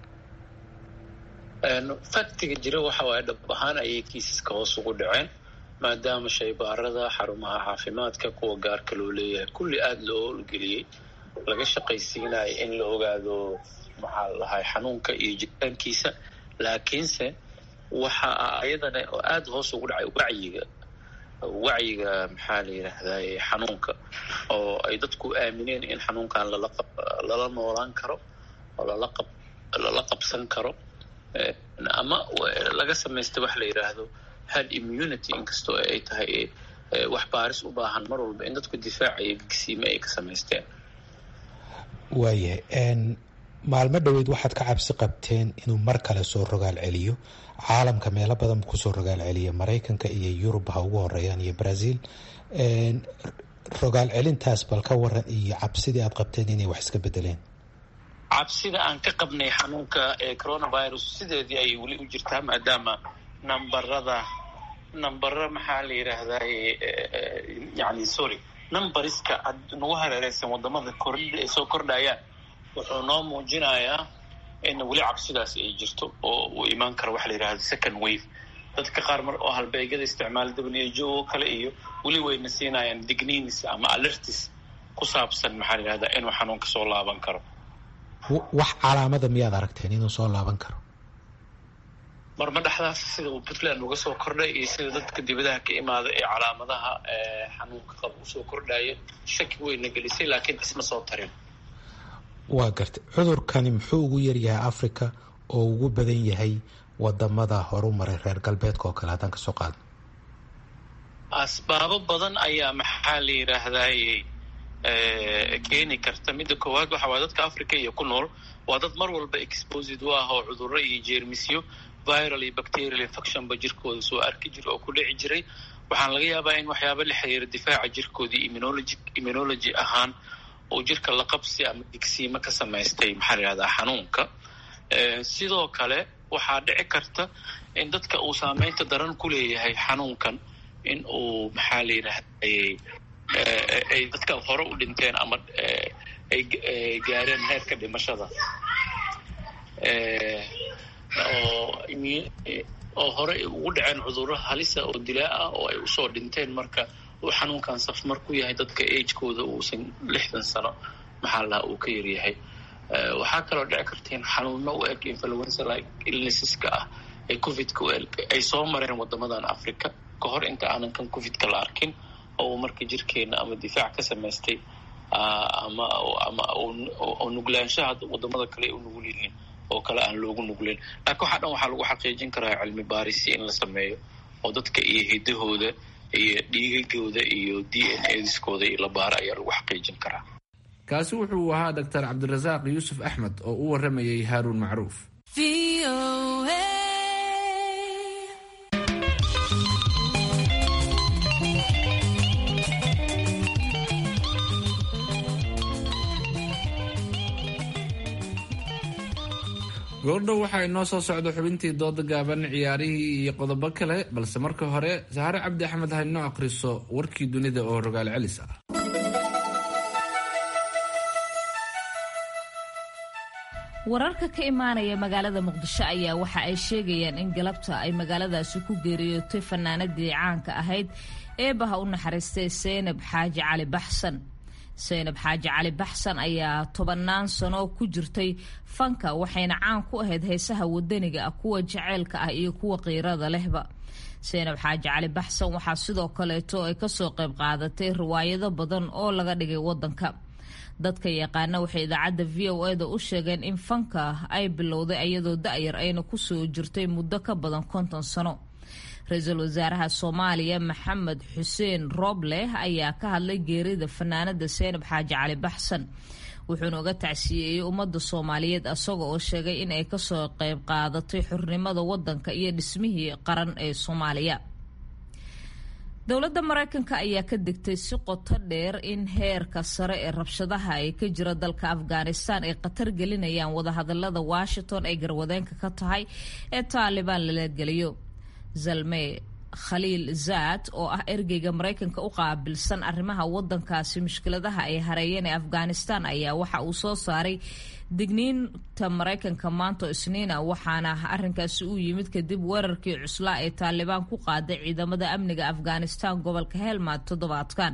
dhaceen faktiga jira waxa waaye dhab ahaan ayay kiisaska hoos ugu dhaceen maadaama shaybaarada xarumaha caafimaadka kuwa gaarka loo leeyahay kulli aada loo olgeliyey laga shaqaysiinayo in la ogaado maxaa lahay xanuunka iyo jiritaankiisa laakiinse waxa ayadana aada hoos ugu dhacay wacyiga wacyiga maxaa la yidhaahdaye xanuunka oo ay dadku aamineen in xanuunkan lala lala noolaan karo oo lala qab lala qabsan karo ama laga samaysta wax la yidhaahdo had immunity inkastoo ay tahay wax baaris u baahan mar walba in dadku difaaca iyo gigsiime ay ka samaysteen waayahay maalmo dhoweyd waxaad ka cabsi qabteen inuu mar kale soo rogaal celiyo caalamka meelo badan kusoo rogaal celiya maraykanka iyo yurub ha ugu horeeyaan iyo brazil rogaal celintaas bal ka waran iyo cabsidii aad qabteen inay wax iska bedeleen cabsida aan ka qabnay xanuunka ee coronavirus sideedii ayay weli u jirtaa maadaama nambarada nambaro maxaa la yidhaahdaye yani sorry numbariska nagu hareereysan wadamada kordh ay soo kordhayaan wuxuu noo muujinayaa in weli cabsidaas ay jirto oo uu imaan karo waxa la yidhahda second wave dadka qaar mar oo halbeegyada isticmaala w o kale iyo weli wayna siinayaan digninis ama alertis ku saabsan maxaa la yidhahdaa inuu xanuunka soo laaban karo wax calaamada miyaad aragteen inuu soo laaban karo marma dhexdaas sida uu puntland uga soo kordhay iyo sida dadka dibadaha ka imaada ee calaamadaha xanuunka qaba usoo kordhaya shaki weyna gelisay laakiin isma soo tarin waa gartay cudurkani muxuu ugu yaryahay africa oo ugu badan yahay wadamada horu maray reer galbeedka oo kale haddaan kasoo qaadno asbaabo badan ayaa maxaa la yidhaahdaye keeni karta midda koowaad waxa waay dadka africa iyo ku nool waa dad mar walba exposed u ah oo cudurro iyo jeermisyo viral iyo bacterial infectionba jirkooda soo arki jira oo ku dhici jiray waxaan laga yaabaa in waxyaaba la xiriira difaaca jirkoodii immunology immunology ahaan oo jirka la qabsi ama digsiimo ka samaystay maxaa la yihahdaa xanuunka sidoo kale waxaa dhici karta in dadka uu saameynta daran ku leeyahay xanuunkan in uu maxaa la yidhahdaye ay dadka hore u dhinteen ama ay gaareen heerka dhimashada oo hore ugu dhaceen cudurro halisa oo dilaa ah oo ay usoo dhinteen marka uu xanuunkan safmar ku yahay dadka agekooda uusan lixdan sano maxaa lahaa uu ka yaryahay waxaa kaloo dhici karta in xanuuno u eg influenza like illnesseska ah ee covidka u eg ay soo mareen wadamadan africa ka hor inta aanan kan covidka la arkin oo uu marka jirkeena ama difaac ka samaystay ama ama oo nuglaanshaha wadamada kale u nugul yihiin oo kale aan loogu nugleyn laakiin waxaa dhan waxaa lagu xaqiijin karaa cilmi baarisi in la sameeyo oo dadka iyo hidahooda iyo dhiigagooda iyo d n adiskooda iyo la baara ayaa lagu xaqiijin karaa kaasi wuxuu ahaa doctor cabdirasaaq yuusuf axmed oo u waramayay haaruun macruuf goordhow waxaa inoo soo socda xubintii dooda gaaban ciyaarihii iyo qodobo kale balse marka hore saxare cabdi axmed ha inoo akhriso warkii dunida oo rogaal celis ah wararka ka imaanaya magaalada muqdisho ayaa waxa ay sheegayaan in galabta ay magaaladaasi ku geeriyootay fanaanadii caanka ahayd eebaha u naxariistay seynab xaaji cali baxsan seynab xaaji cali baxsan ayaa tobannaan sano ku jirtay fanka waxayna caan ku ahayd heesaha wadaniga ah kuwa jaceylka ah iyo kuwa qiirada lehba seynab xaaji cali baxsan waxaa sidoo kaleeto ay kasoo qayb qaadatay riwaayado badan oo laga dhigay wadanka dadka yaqaana waxay idaacadda v o eda u sheegeen in fanka ay bilowday iyadoo da-yar ayna kusoo jirtay muddo ka badan konton sano ra-iisul wasaaraha soomaaliya maxamed xuseen rooble ayaa ka hadlay geerida fanaanada seynab xaaji cali baxsan wuxuuna uga tacsiyeeyey ummadda soomaaliyeed isaga oo sheegay in ay kasoo qayb qaadatay xornimada wadanka iyo dhismihii qaran ee soomaaliya dowladda maraykanka ayaa ka digtay si qoto dheer in heerka sare ee rabshadaha ay ka jira dalka afghanistan ay khatar gelinayaan wadahadalada washington ay garwadeenka ka tahay ee taalibaan lala geliyo zalme khaliil zaad oo ah ergeyga maraykanka u qaabilsan arrimaha wadankaasi mushkiladaha ay hareeyeen ee afghanistan ayaa waxa uu soo saaray digniinta maraykanka maanto isniina waxaana arinkaasi u yimid kadib weerarkii cuslaa ee taalibaan ku qaaday ciidamada amniga afghanistan gobolka helmad toddobaadkan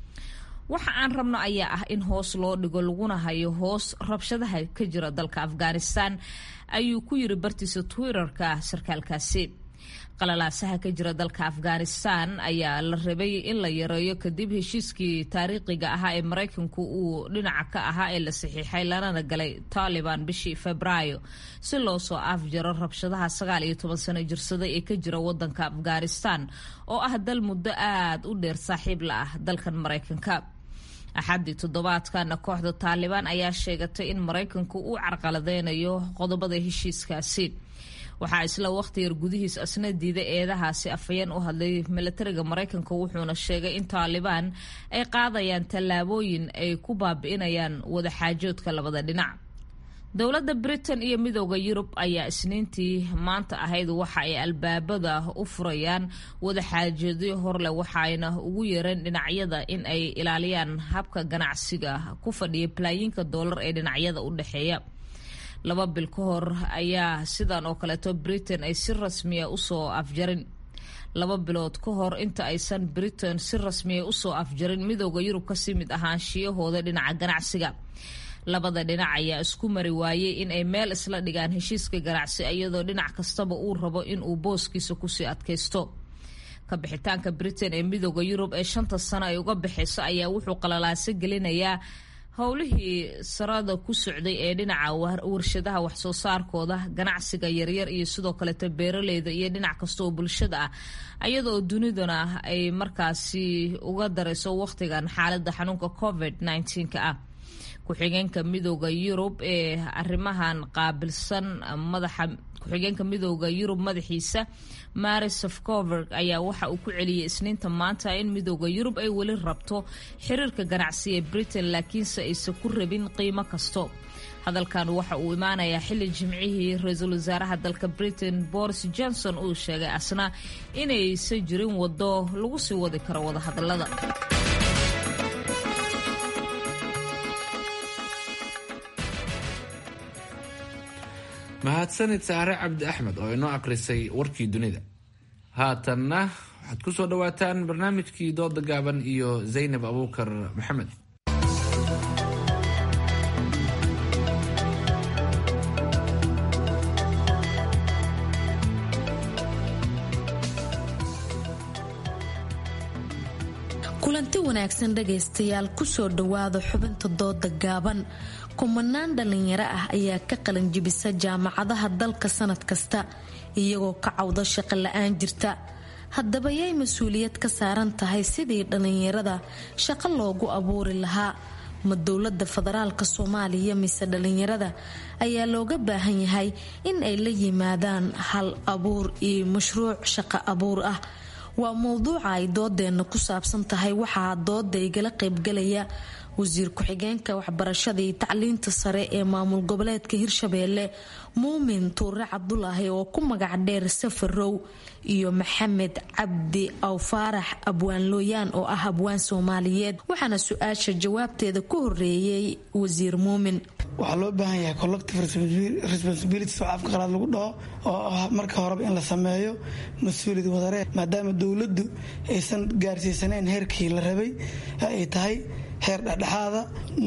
waxa aan rabno ayaa ah in hoos loo dhigo laguna hayo hoos rabshadaha ka jira dalka afghanistan ayuu ku yiri bartiisa twitterka sarkaalkaasi qalalaasaha ka jira dalka afghanistan ayaa la rabay in la yareeyo kadib heshiiskii taariikhiga ahaa ee maraykanku uu dhinaca ka ahaa ee la saxiixay lanana galay taliban bishii febraayo si loo soo afjaro rabshadaha sagaal iyo toban sano jirsaday ee ka jira wadanka afghanistan oo ah dal muddo aada u dheer saaxiib la ah dalkan maraykanka axaddii toddobaadkana kooxda taalibaan ayaa sheegatay in maraykanku uu carqaladeynayo qodobada heshiiskaasi waxaa isla waqti yar gudihiis asna diiday eedahaasi afhayeen u hadlay milatariga maraykanka wuxuuna sheegay in taalibaan ay qaadayaan tallaabooyin ay ku baabi'inayaan wadaxaajoodka labada dhinac dowladda britain iyo midooda yurub ayaa isniintii maanta ahayd waxa ay albaabada u furayaan wadaxaajoodyo horleh waxayna ugu yeereen dhinacyada in ay ilaaliyaan habka ganacsiga ku fadhiya balaayiinka doolar ee dhinacyada u dhexeeya laba bil ka hor ayaa sidan oo kaleeto britain ay si rasmiya usoo afjarin laba bilood ka hor inta aysan britain si rasmiya usoo afjarin midooda yurub kasii mid ahaanshiyahooda dhinaca ganacsiga labada dhinac ayaa isku mari waayey in ay meel isla dhigaan heshiiska ganacsi iyadoo dhinac kastaba uu rabo in uu booskiisa kusii adkaysto kabixitaanka britain ee midooda yurub ee shanta sano ay uga baxayso ayaa wuxuu qalalaaso gelinayaa howlihii sarada ku socday ee dhinaca warshadaha waxsoo saarkooda ganacsiga yaryar iyo sidoo kaleeto beeraleyda iyo dhinac kasta oo bulshada ah ayadaoo duniduna ay markaasi uga darayso waqtigan xaalada xanuunka covid ka ah ku-xigeenka midooda yurub ee arrimahan qaabilsan madaxa ku-xigeenka midooda yurub madaxiisa mari sofcover ayaa waxa uu ku celiyey isniinta maanta in midooda yurub ay weli rabto xiriirka ganacsi ee britain laakiinse aysan ku rabin qiimo kasto hadalkan waxa uu imaanayaa xilli jimcihii ra-iisul wasaaraha dalka britain boris johnson uu sheegay asna inaysan jirin wado lagu sii wadi karo wadahadalada mahadsanid saare cabdi axmed oo inoo akhrisay warkii dunida haatanna waxaad ku soo dhowaataan barnaamijkii dooda gaaban iyo zaynab abuukar maxamed kulanti wanaagsan dhagaystayaal kusoo dhowaada xubinta dooda gaaban kumanaan dhalinyaro ah ayaa ka qalanjibisa jaamacadaha dalka sanad kasta iyagoo ka cawda shaqo la-aan jirta haddaba yay mas-uuliyad ka saaran tahay sidii dhalinyarada shaqo loogu abuuri lahaa ma dowlada federaalka soomaaliya mise dhalinyarada ayaa looga baahan yahay in ay la yimaadaan hal abuur iyo mashruuc shaqo abuur ah waa mowduuca ay doodeena ku saabsan tahay waxaa dooda igala qaybgalaya wasiir ku-xigeenka waxbarashada iyo tacliinta sare ee maamul goboleedka hirshabeelle muumin tuure cabdulaahi oo ku magac dheer safarow iyo maxamed cabdi awfaarax abwaan looyaan oo ah abwaan soomaaliyeed waxaana su-aasha jawaabteeda ku horeeyey wasiir muumin waxaa loo baahan yahay collective responsibilities oo afka qalaad lagu dhaho oo ah marka horeba in la sameeyo mas-uuliyad wadareed maadaama dowladdu aysan gaarsiisanayn heerkii la rabay ay tahay heer dhexdhexaada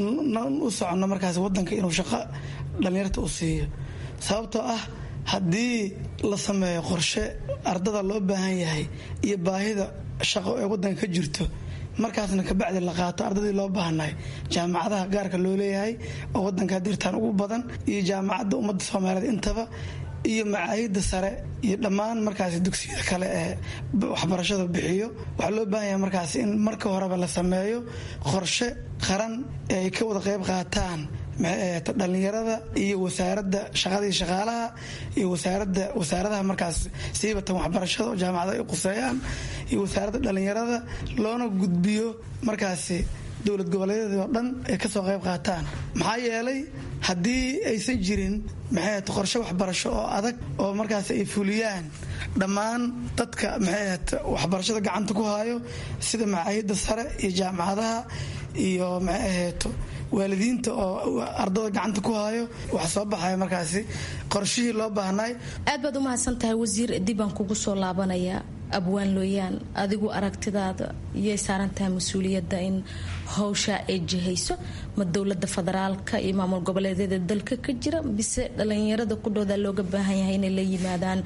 u socono markaas wadanka inuu shaqo dhallinyarta u siiyo sababtoo ah haddii la sameeyo qorshe ardada loo baahan yahay iyo baahida shaqo ee wadanka ka jirto markaasna kabacdi la qaato ardadii loo baahnay jaamacadaha gaarka loo leeyahay oo wadanka dirtaan ugu badan iyo jaamacadda ummadda soomaaliyeed intaba iyo macaahida sare iyo dhammaan markaas dugsiyada kale ee waxbarashada bixiyo waxaa loo baahan yahay markaas in marka horeba la sameeyo qorshe qaran ee ay ka wada qayb qaataan dhalinyarada iyo wasaarada shaqadii shaqaalaha iyo wasaarada wasaaradaha markaas siibatan waxbarashada oo jaamacada ay quseeyaan iyo wasaaradda dhalinyarada loona gudbiyo markaasi dowlad goboleedyadii oo dhan ay kasoo qayb qaataan maxaa yeelay haddii aysan jirin maxay qorshe waxbarasho oo adag oo markaas ay fuliyaan dhammaan dadka maxay waxbarashada gacanta ku hayo sida macaahida sare iyo jaamacadaha iyo maxay ahayto waalidiinta oo ardada gacanta ku hayo wax soo baxaya markaasi qorshihii loo baahnay aad baad u mahadsan tahay wasiir dibaan kugu soo laabanaya abwaan looyaan adigu aragtidaada yay saaran tahay mas-uuliyadda in howsha ay jihayso ma dowlada federaalka iyo maamul goboleedyada dalka ka jira bise dhalinyarada kudhooda looga baahan yahay inay la yimaadaan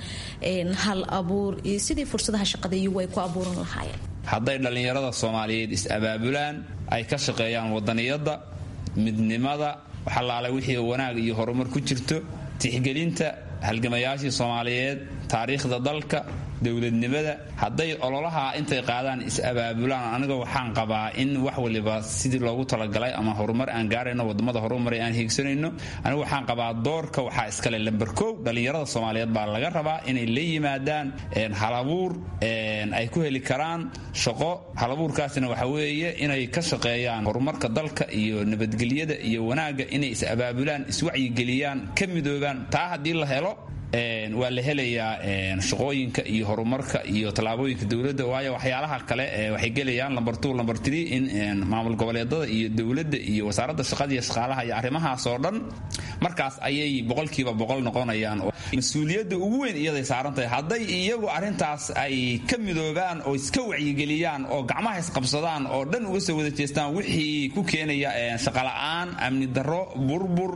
hal abuur iyo sidii fursadaha shaqada iyagu ay ku abuuran lahaayeen hadday dhallinyarada soomaaliyeed is-abaabulaan ay ka shaqeeyaan wadaniyadda midnimada waxalaala wixii wanaag iyo horumar ku jirto tixgelinta halgamayaashii soomaaliyeed taariikhda dalka dowladnimada hadday ololaha intay qaadaan is-abaabulaan aniga waxaan qabaa in wax waliba sidii loogu talagalay ama horumar aan gaarayno wadamada horumaray aan hiigsanayno anigu waxaan qabaa doorka waxaa iskale lamber kow dhallinyarada soomaaliyeed baa laga rabaa inay la yimaadaan halabuur ay ku heli karaan shaqo halabuurkaasina waxa weeye inay ka shaqeeyaan horumarka dalka iyo nabadgelyada iyo wanaagga inay is-abaabulaan iswacyigeliyaan ka midoobaan taa haddii la helo waa la helayaa shaqooyinka iyo horumarka iyo tallaabooyinka dowladda waayo waxyaalaha kale waxay gelayaan lamber two lamber three in maamul goboleedada iyo dowladda iyo wasaaradda shaqada iyo shaqaalaha iyo arrimahaas oo dhan markaas ayay boqolkiiba boqol noqonayaan mas-uuliyadda ugu weyn iyaday saaran tahay hadday iyagu arrintaas ay ka midoobaan oo iska wacyigeliyaan oo gacmaha isqabsadaan oo dhan uga soo wada jeestaan wixii ku keenaya shaqola'aan amni darro burbur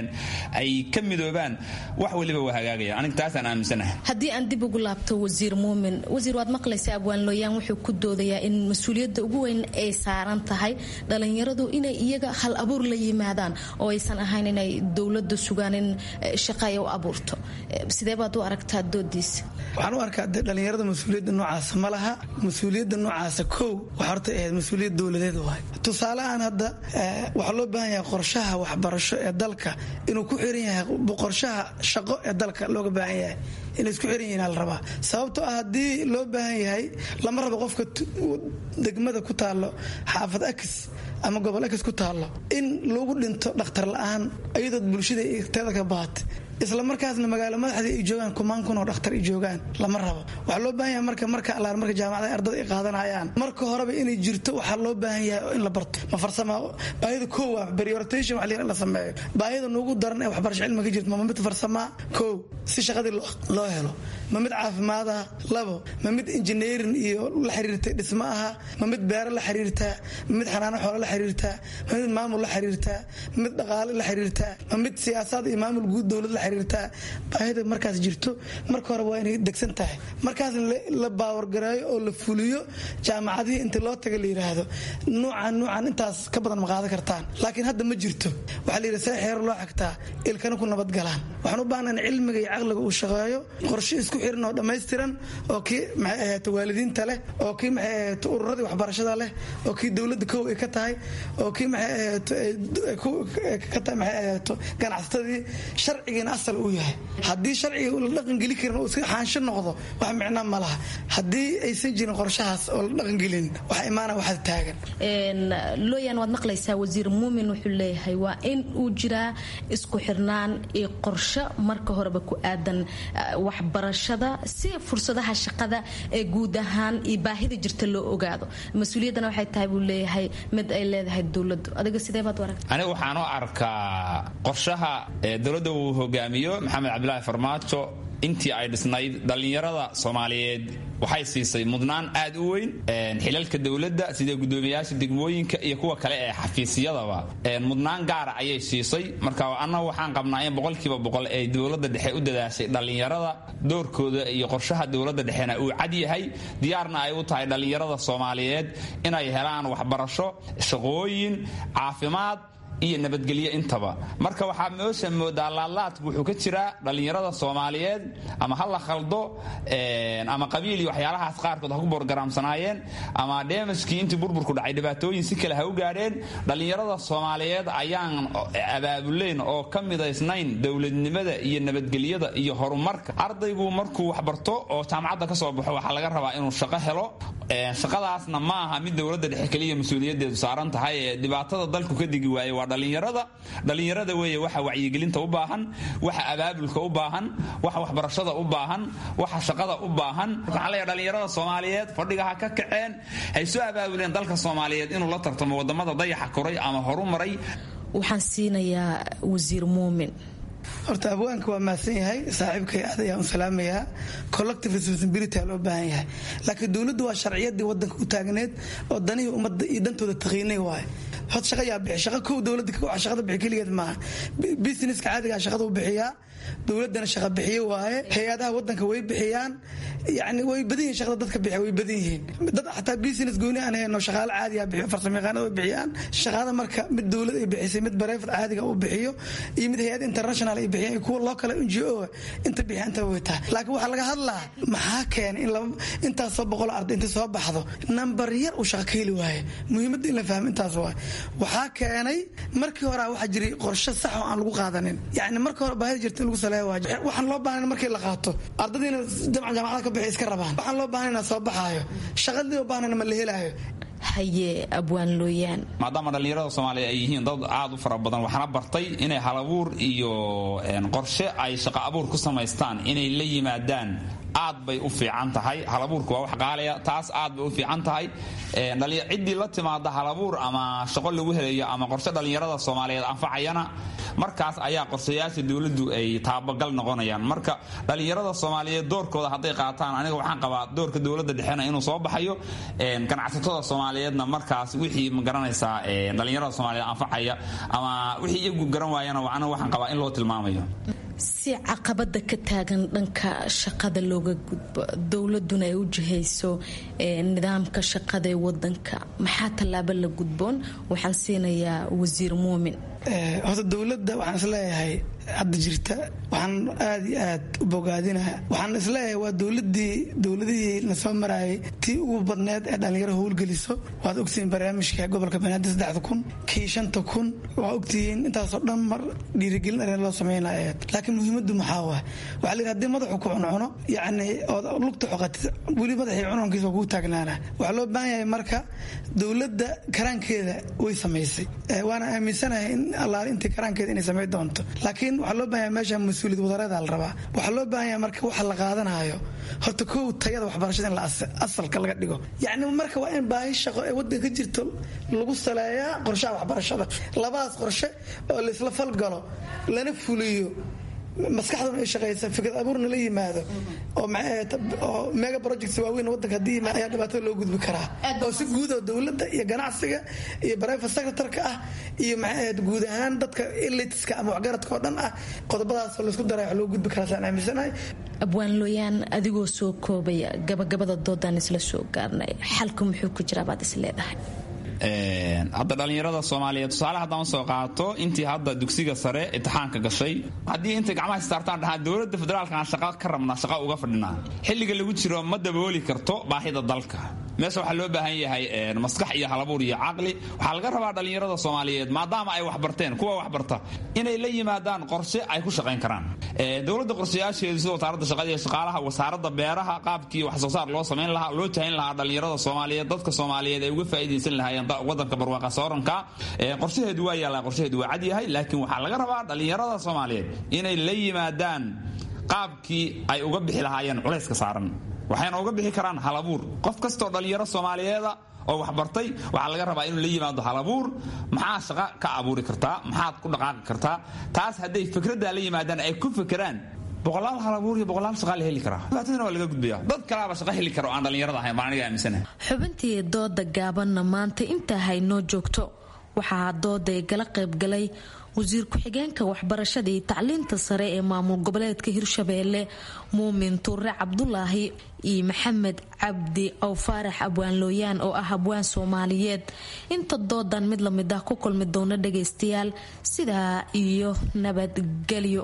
ay ka midoobaan wax waliba waa hagaagaya aniga taasaan aaminsanahay haddii aan dib ugu laabto wasiir muumin wasiir waad maqlaysa abwaan looyaan wuxuu ku doodayaa in mas-uuliyadda ugu weyn ay saaran tahay dhalinyaradu inay iyaga hal abuur la yimaadaan oo aysan ahayn inay dowladda sugaan in shaqa ay u abuurto sidee baad u aragtaa doodiisa waxaan u arkaa de dhallinyarada mas-uuliyadda noocaasa ma laha mas-uuliyadda noocaasa kow waxa horta ahayd mas-uuliyad dowladeed waay tusaale aan hadda waxaa loo baahan yahay qorshaha waxbarasho ee dalka inuu ku xiran yahay qorshaha shaqo ee dalka looga baahan yahay inay isku xiran yihiin la rabaa sababtoo ah haddii loo baahan yahay lama rabo qofka degmada ku taallo xaafad akis ama gobol akis ku taallo in lagu dhinto dhakhtar la-aan iyadood bulshada teeda ka baata isla markaasna magaalo madaxdii ay joogaan kumaan kun oo dhakhtar ay joogaan lama rabo waxaa loo baahan yahay marka marka allaar marka jaamacada ardada ay qaadanayaan marka horeba inay jirto waxaa loo baahan yahay in la barto ma farsama baahida koo waa prioritation wax la sameeyo baahida nuugu daran ee waxbarasho cilmi ka jirto ma mid farsamaa koo si shaqadii loo helo ma mid caafimaad ah labo ma mid engineering iyo la xiriirtay dhismo aha ma mid beero la xiriirtaa ma mid xanaano xoolo la xiriirtaa ma mid maamul la xiriirtaa ma mid dhaqaale la xiriirtaa ma mid siyaasaad iyo maamul guud dowlad la xiriirtaa baahida markaas jirto marka hore waa inay degsan tahay markaas la baawargareeyo oo la fuliyo jaamacadihii inta loo taga la yidhaahdo nuucan nuucan intaas ka badan ma qaadan kartaan laakiin hadda ma jirto waxaa la yidhi see xeero loo xagtaa ilkana ku nabadgalaan waxaan u baahna in cilmiga iyo caqliga uu shaqeeyo qorshe isku xiran oo dhammaystiran oo kii maxay ahayd waalidiinta leh oo kii maxay ahayd ururadii waxbarashada leh oo kii dowladda kow ay ka tahay oo kii maxay ahayd ka tahay maxay ahayd ganacsatadii sharcigiina asal uu yahay haddii sharciga la dhaqangeli karin oo iska xaansho noqdo wax micno ma laha haddii aysan jirin qorshahaas oo la dhaqangelin waxa imaana waxaad taagan looyan waad maqlaysaa wasiir muumin wuxuu leeyahay waa in uu jiraa isku xirnaan iyo qorsho marka horeba ku aadan waxbarashada si fursadaha shaqada ee guud ahaan iyo baahida jirta loo ogaado mas-uuliyaddana waxay tahay buu leeyahay mid ay leedahay dowladdu adiga sidee baad u aragta aniga waxaan u arkaa qorshaha dowladda uu hogaamiyo maxamed cabdilaahi farmaajo intii ay dhisnayd dhallinyarada soomaaliyeed waxay siisay mudnaan aad u weyn xilalka dowladda sida gudoomiyayaasha degmooyinka iyo kuwa kale ee xafiisyadaba mudnaan gaara ayay siisay marka annagu waxaan qabnaa in boqolkiiba boqol ay dowladda dhexe u dadaashay dhallinyarada doorkooda iyo qorshaha dowladda dhexena uu cad yahay diyaarna ay u tahay dhallinyarada soomaaliyeed inay helaan waxbarasho shaqooyin caafimaad iyo nabadgelyo intaba marka waxaa meesha moodaa laadlaadku wuxuu ka jiraa dhallinyarada soomaaliyeed ama ha la khaldo ama qabiil iyo waxyaalahaas qaarkood ha ku borgaraamsanaayeen ama dheemajkii intii burburku dhacay dhibaatooyin si kale ha u gaadheen dhallinyarada soomaaliyeed ayaan abaabuleyn oo ka midaysnayn dowladnimada iyo nabadgelyada iyo horumarka ardaygu markuu waxbarto oo jaamacadda ka soo baxo waxaa laga rabaa inuu shaqo helo shaqadaasna ma aha mid dowladda dhexe keliya mas-uuliyadeedu saaran tahay ee dhibaatada dalku ka digi waaye waa dhallinyarada dhallinyarada weeye waxa wacyigelinta u baahan waxa abaabulka u baahan waxa waxbarashada u baahan waxa shaqada u baahan waxaan leeyahay dhallinyarada soomaaliyeed fadhiga ha ka kaceen hay soo abaabuleen dalka soomaaliyeed inuu la tartamo wadamada dayaxa koray ama horu maray waxaan siinayaa wasiir muumin horta abwaanka waa mahadsan yahay saaxiibkay aad ayaan u salaamayaa collective responsibility loo baahan yahay laakiin dowladdu waa sharciyadii wadanka u taagneed oo danihii ummadda iyo dantooda taqiinay waaye hod shaqa yaa bixi shaqa kow dowladda shaqada bixi keligeed maaha businesska caadigaa shaqada u bixiyaa dowladdana shaqa bixiye waaye hay-adaha wadanka way bixiyaan yani way badan yihin shaqada dadka bixiya way badan yihiin dad xataa business gooni aan hayno shaqaale caadiga bixiyo farsamayaqaanada way bixiyaan shaqada marka mid dowlad ay bixisay mid bareefad caadiga uu bixiyo iyo mid hay-ad international ay bixiyaan iyo kuwa loo kale n g o inta bixiya inta way tahay laakiin waxaa laga hadlaa maxaa keenay in laba intaasoo boqol arday inta soo baxdo nambar yar uu shaqa ka heli waaye muhiimadda in la fahmo intaas waaye waxaa keenay markii hore waxaa jiray qorshe sax oo aan lagu qaadanin yani marka hore baahida jirta in lagu saleeya waa waxaan loo baahan markii la qaato ardadiina jamca jaamacada ka bixi iska rabaan waxaan loo baahan inaa soo baxaayo shaqadii loo baahan ma la helaayo haye abwaan looyaan maadaama dhallinyarada soomaaliya ay yihiin dad aad u fara badan waxaana bartay inay halabuur iyo qorshe ay shaqo abuur ku samaystaan inay la yimaadaan aad bay u fiican tahay halabuurka waa wax qaalaya taas aad bay u fiican tahay ciddii la timaada halabuur ama shaqo lagu helayo ama qorshe dhallinyarada soomaaliyeed anfacayana markaas ayaa qorshayaasha dowladdu ay taabagal noqonayaan marka dhallinyarada soomaaliyeed doorkooda hadday qaataan aniga waxaan qabaa doorka dowladda dhexena inuu soo baxayo ganacsatada soomaaliyeedna markaas wixii magaranaysaa dhallinyarada soomaaliyeed anfacaya ama wixii iyagu garan waayana aniga waxaan qabaa in loo tilmaamayo si caqabada ka taagan dhanka shaqada looga gudbo dowladuna ay u jihayso nidaamka shaqada ee wadanka maxaa tallaabo la gudboon waxaan siinayaa wasiir muumin horta dowladda waxaan isleeyahay hadda jirta waxaan aad iyo aad u bogaadinaha waxaan isleeyahay waa dowladii dowladihii na soo maraayay tii ugu badneed ee dhallinyaro howlgeliso waad ogtihiin barnaamijka gobolka banaadir saddexda kun kii shanta kun waa ogtihiin intaasoo dhan mar dhiirigelin arrin loo sameynaya laakiin muhiimaddu maxaa waa waxaa la yidhi hadii madaxu ku cuncuno yacni ood lugta xoqatid weli madaxii cununkiisa waa kugu taagnaana waxaa loo baahan yahay marka dowladda karaankeeda way samaysay waana aaminsanahay in allaale intii karaankeeda inay samayn doonto laakiin waxaa loo baahanya meesha mas-uuliyad wadareeda la rabaa waxaa loo baahan yahay marka waxa la qaadanayo horta kow tayada waxbarashada in la asalka laga dhigo yacni marka waa in baahi shaqo ee waddanka ka jirto lagu saleeyaa qorshaha waxbarashada labadaas qorshe oo laisla falgalo lana fuliyo maskaxduna ay shaqaysa fikrad abuurna la yimaado oo mega projects waaweyn wadanka haddii ayaa dhibaatada loo gudbi karaa oo si guud oo dowladda iyo ganacsiga iyo private secretarka ah iyo maxay guud ahaan dadka elitiska ama waxgaradka oo dhan ah qodobadaasoo laysku daray wax loo gudbi karaa saan aaminsanahay abwaan looyaan adigoo soo koobaya gabagabada doodaan isla soo gaarnay xalku muxuu ku jiraa baad is leedahay hadda dhallinyarada soomaaliyeed tusaale haddaan soo qaato intii hadda dugsiga sare imtixaanka gashay haddii intay gacmaha istaartaan dhahaan dowladda federaalka aan shaqa ka rabnaa shaqa uga fadhinaa xilliga lagu jiro ma dabooli karto baahida dalka meesha waxaa loo baahan yahay maskax iyo halabuur iyo caqli waxaa laga rabaa dhallinyarada soomaaliyeed maadaama ay waxbarteen kuwa waxbarta inay la yimaadaan qorshe ay ku shaqayn karaan dowladda qorshayaasheedu sida wasaaradda shaqada iyo shaqaalaha wasaaradda beeraha qaabkii wax soo saar loo samayn lahaa loo jahin lahaa dhallinyarada soomaaliyeed dadka soomaaliyeed ay uga faa'iidaysan lahaayeen wadanka barwaaqa sooranka qorshaheedu waa yaallaa qorshaheedu waa cad yahay laakiin waxaa laga rabaa dhallinyarada soomaaliyeed inay la yimaadaan qaabkii ay uga bixi lahaayeen culayska saaran waxayna uga bixi karaan halabuur qof kastoo dhallinyaro soomaaliyeeda oo waxbartay waxaa laga rabaa inuu la yimaado halabuur maxaa shaqo ka abuuri kartaa maxaad ku dhaqaaqi kartaa taas hadday fikraddaa la yimaadaan ay ku fekeraan boqolaal halabuur iyo boqolaal shaqaa la heli karaa dhibaatadana waa laga gudbaya dad kalaaba shaqo heli kara oo aan dhallinyarada ahayn baan aniga aaminsanahay xubintii dooda gaabanna maanta intaa haynoo joogto waxaa dooda ee gala qaybgalay wasiir ku-xigeenka waxbarashada iyo tacliinta sare ee maamul goboleedka hirshabeelle muumin tuure cabdulaahi iyo maxamed cabdi ow faarax abwaan looyaan oo ah abwaan soomaaliyeed inta doodan mid lamid ah ku kulmi doona dhagaystayaal sidaa iyo nabadgelyo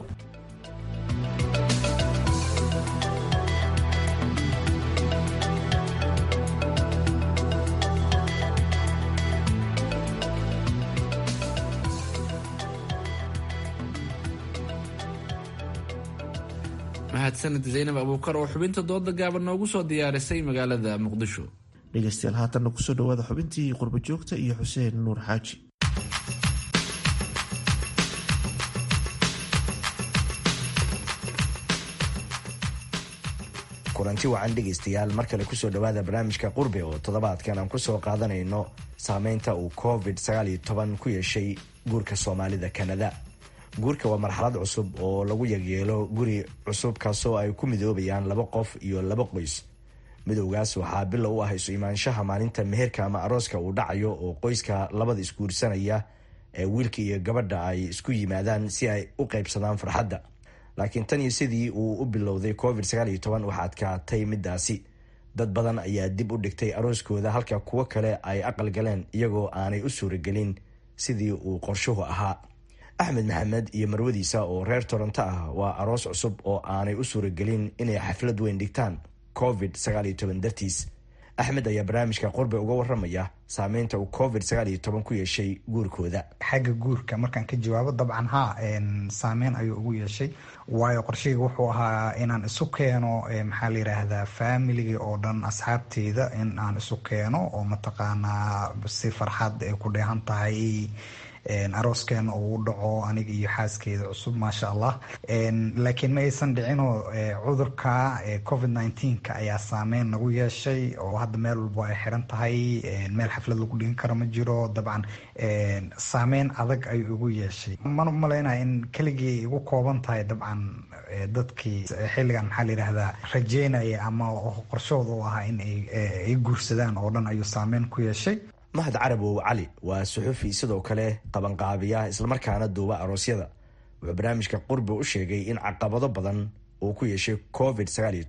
mahadsanid zaynab abuukar oo xubinta dooda gaaban noogu soo diyaarisay magaalada muqdisho dhegeystayaal haatanna kusoo dhawaada xubintii qurbo joogta iyo xuseen nuur xaaji kulanti wacan dhegaystayaal mar kale kusoo dhawaada barnaamijka qurbe oo toddobaadkan aan kusoo qaadanayno saameynta uu covid ku yeeshay guurka soomaalida kanada guurka waa marxalad cusub oo lagu yagyeelo guri cusub kaasoo ay ku midoobayaan laba qof iyo laba qoys midowgaas waxaa bilow u ah isu imaanshaha maalinta meherka ama arooska uu dhacayo oo qoyska labada isguursanaya ee wiilka iyo gabadha ay isku yimaadaan si ay u qaybsadaan farxadda laakiin tan iyo sidii uu u bilowday covid waxaa adkaatay midaasi dad badan ayaa dib u dhigtay arooskooda halka kuwo kale ay aqal galeen iyagoo aanay u suuragelin sidii uu qorshuhu ahaa axmed maxamed iyo marwadiisa oo reer toronto ah waa aroos cusub oo aanay u suuragelin inay xaflad weyn dhigtaan covid dartiis axmed ayaa barnaamijka qurbe uga waramaya saameynta uu covid ku yeeshay guurkooda xagga guurka markaan ka jawaabo dabcan ha saameyn ayuu ugu yeeshay waayo qorshahayga wuxuu ahaa inaan isu keeno maxaa la yiraahdaa familiga oo dhan asxaabteyda in aan isu keeno oo mataqaanaa si farxad ay ku dheehan tahay arooskeena uu u dhaco aniga iyo xaaskeeda cusub maasha allah laakiin ma aysan dhicinoo cudurka covid nneteen-ka ayaa saameyn nagu yeeshay oo hadda meel walbo ay xiran tahay meel xaflad lagu dhigan karo ma jiro dabcan saameyn adag ayuu igu yeeshay mana umalaynaya in keligii igu kooban tahay dabcan dadkii xilligan maxaa la yidhaahdaa rajeynaya ama qorshahooda u ahaa in ay guursadaan oo dhan ayuu saameyn ku yeeshay mahad carabow cali waa suxufi sidoo kale qabanqaabiya islamarkaana duuba aroosyada wuxuu barnaamijka qurbe u sheegay in caqabado badan uu ku yeeshay covid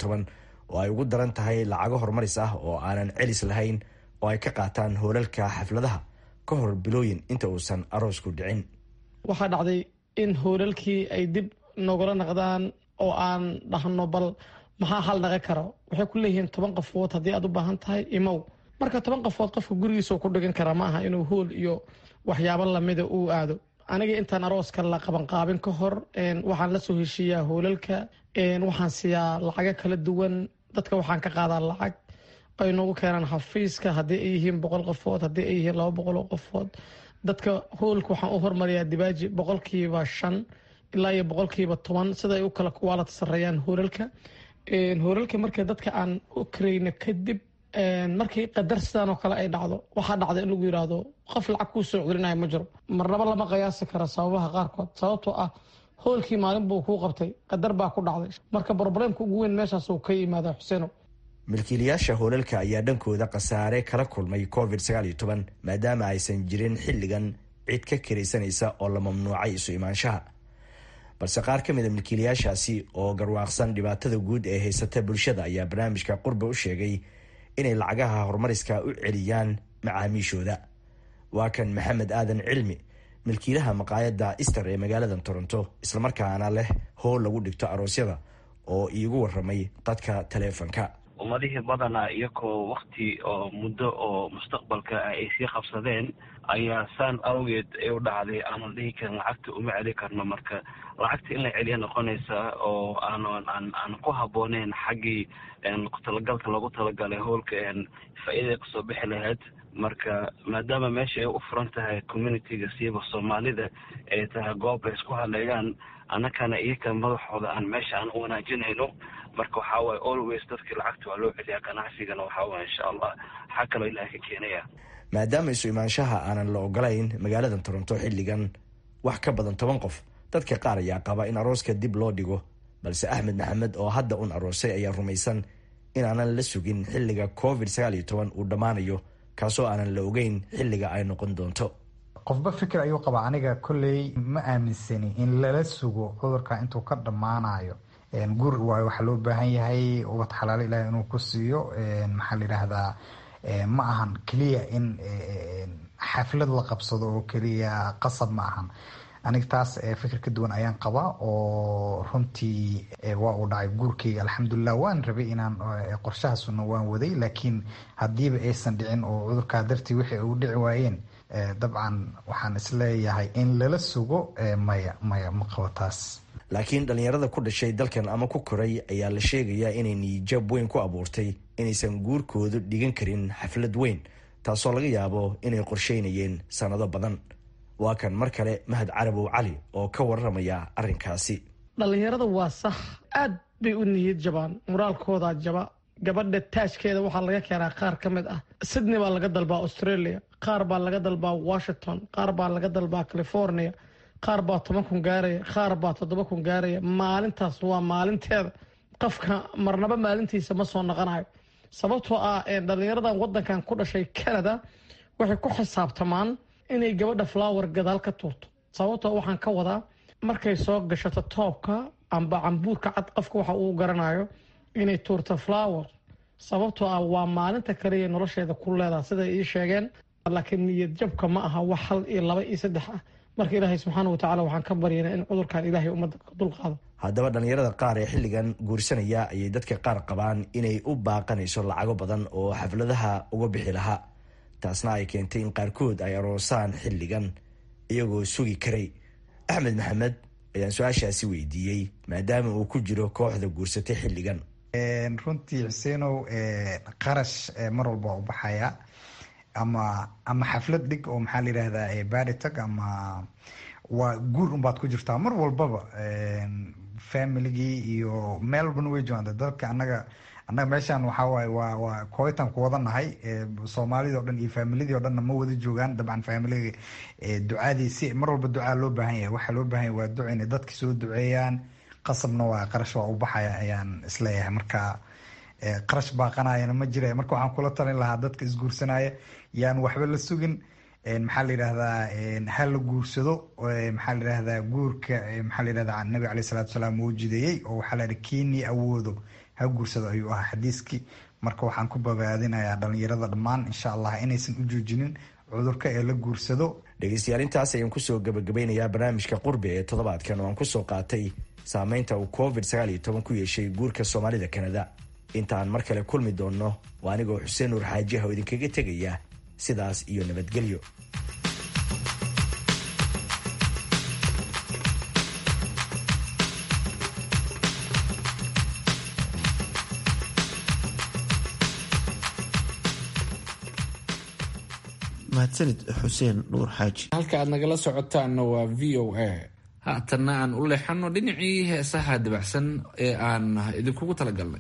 oo ay ugu daran tahay lacago horumaris ah oo aanan celis lahayn oo ay ka qaataan hoolalka xafladaha ka hor bilooyin inta uusan aroosku dhicin waxaa dhacday in hoolalkii ay dib nogula naqdaan oo aan dhahno bal maxaa hal naqan karo waxay ku leeyihiin toban qofood haddii aad u baahan tahay imow marka toban qofood qofka gurigiisa ku dhigan kara ma aha inuu hool iyo waxyaabo lamida uu aado aniga intaan arooska la qabanqaabin ka hor waxaan la soo heshiiyaa hoolalka waxaan siiyaa lacago kala duwan dadka waxaan ka qaadaa lacag ay noogu keenaan xafiiska haddii ay yihiin boqol qofood haddii ay yihiin laba boqol oo qofood dadka hoolka waxaan u hormariyaa dibaaji boqolkiiba shan ilaa iyo boqolkiiba toban sida ay u kala kuwaalata sareeyaan hoolalka hoolalka marka dadka aan u karayno kadib markii qadar sidaan oo kale ay dhacdo waxaa dhacda in lagu yidhaahdo qof lacag kuu soo celinaya ma jiro marnaba lama qiyaasi kara sababaha qaarkood sababtoo ah hoolkii maalin buu kuu qabtay qadar baa ku dhacday marka broblemka ugu weyn meeshaas uu ka yimaada xuseeno milkiilayaasha hoolalka ayaa dhankooda khasaare kala kulmay covid maadaama aysan jirin xilligan cid ka karaysanaysa oo la mamnuucay isu imaanshaha balse qaar ka mid a milkiilayaashaasi oo garwaaqsan dhibaatada guud ee haysata bulshada ayaa barnaamijka qurbe u sheegay inay lacagaha horumariska u celiyaan macaamiishooda waa kan maxamed aadan cilmi milkiilaha maqaayadda ister ee magaalada toronto islamarkaana leh howl lagu dhigto aroosyada oo iigu waramay dadka taleefonka ummadihii badanaa iyakoo wakti oo muddo oo mustaqbalka ah ay sii qabsadeen ayaa saan awgeed ay u dhacday aanan dhihi karin lacagta uma celi karno marka lacagta in la celiya noqonaysaa oo aanan aan aan ku habbooneyn xaggii talagalka loogu talagalay howlka faa-iiday kasoo bixi lahayd marka maadaama meesha ay u furan tahay communitiga siiba soomaalida ay tahay goob ay isku hadleeyaan annakana iyaka madaxooda aan meesha aan u wanaajinayno marka waxaa waye always dadkii lacagta waa loo celiyaa ganacsigana waxaa waye insha allah waxaa kaloo ilaah ka keenaya maadaama isu imaanshaha aanan la ogolayn magaalada toronto xilligan wax ka badan toban qof dadka qaar ayaa qaba in arooska dib loo dhigo balse axmed maxamed oo hadda un aroosay ayaa rumaysan in aanan la sugin xilliga covid sagaal iyo toban uu dhammaanayo kaasoo aanan la ogeyn xilliga ay noqon doonto qofba fikir ayuu qabaa aniga kolley ma aaminsani in lala sugo cudurka intuu ka dhammaanayo gur waayo waxaa loo baahan yahay ubad xalaalo ilaah inuu ku siiyo maxaa la yidhaahdaa ma ahan keliya in xaflad la qabsado oo keliya qasab ma ahan aniga taas fikir ka duwan ayaan qabaa oo runtii waa uu dhacay guurkeyga alxamdulilah waan rabay inaan qorshahaasuna waan waday laakiin haddiiba aysan dhicin oo cudurkaa dartii wixii u dhici waayeen dabcan waxaan isleeyahay in lala sugo maya maya ma qabo taas laakiin dhallinyarada ku dhashay dalkan ama ku koray ayaa la sheegayaa inay niijab weyn ku abuurtay inaysan guurkoodu dhigan karin xaflad weyn taasoo laga yaabo inay qorsheynayeen sannado badan waa kan mar kale mahad carabow cali oo ka waramaya arrinkaasi dhallinyarada waa sax aad bay u niyad jabaan muraalkoodaa jaba gabadha taajkeeda waxaa laga keenaa qaar ka mid ah sydney baa laga dalbaa australia qaar baa laga dalbaa washington qaar baa laga dalbaa california qaar baa toban kun gaaraya qaar baa toddoba kun gaaraya maalintaas waa maalinteeda qofka marnaba maalintiisa ma soo noqonayo sababtoo ah dhallinyaradan wadankan ku dhashay canada waxay ku xisaabtamaan inay gabadha flower gadaal ka tuurto sababtoo waxaan ka wadaa markay soo gashato toobka amba cambuurka cad qofka waxa uu garanayo inay tuurto flower sababtoo ah waa maalinta kaliya nolosheeda ku leedaha siday ii sheegeen laakiin niyad jabka ma aha wax hal iyo laba iyo saddex ah marka ilaahay subxaana watacala waxaan ka baryana in cudurkan ilaahay ummadda ka dulqaado haddaba dhallinyarada qaar ee xilligan guursanaya ayay dadka qaar qabaan inay u baaqanayso lacago badan oo xafladaha uga bixi lahaa taasna ay keentay in qaarkood ay aroosaan xilligan iyagoo sugi karay axmed maxamed ayaan su-aashaasi weydiiyey maadaama uu ku jiro kooxda guursatay xilligan runtii xuseenow qarash mar walba waa u baxaya ama ama xaflad dhig oo maxaa la yidhahdaa baritag ama waa guur unbaad ku jirtaa mar walbaba familigii iyo meel walbana way joogaan dalka annaga annaga meeshaan waxaa waaye waa waa kooitan ku wada nahay soomaalidii o dhan iyo faamiladii o dhanna ma wada joogaan dabcan faamiliga ducadii si mar walba ducaa loo baahan yahay waxaa loo baahan yahay waa duca inay dadka soo duceeyaan qasabna waa qarash waa u baxaya ayaan isleeyahay marka qarash baaqanayana ma jira marka waxaan kula talin lahaa dadka isguursanaya yaan waxba la sugin maxaa la yidhahdaa ha la guursado maxaa la yidhahdaa guurka maxaa la yidhahdaa nabiga caleyh salatu salaam wuu jideeyey oo waxaa la yidhi kiinii awoodo ha guursado ayuu ahaa xadiiskii marka waxaan ku bogaadinayaa dhalinyarada dhammaan insha allah inaysan u joojinin cudurka ee la guursado dhegeystayaal intaas ayaan kusoo gabagabeynayaa barnaamijka qurbi ee toddobaadkan oo aan kusoo qaatay saameynta uu covid sagaal iyo toban ku yeeshay guurka soomaalida kanada inta aan mar kale kulmi doonno waa anigoo xuseen nuur xaajiha oo idinkaga tegaya sidaas iyo nabadgelyo mahadsanid xuseen nuur xaaji halka aad nagala socotaanna waa v o a haatanna aan u leexano dhinacii heesaha dabacsan ee aan idinkugu talagalnay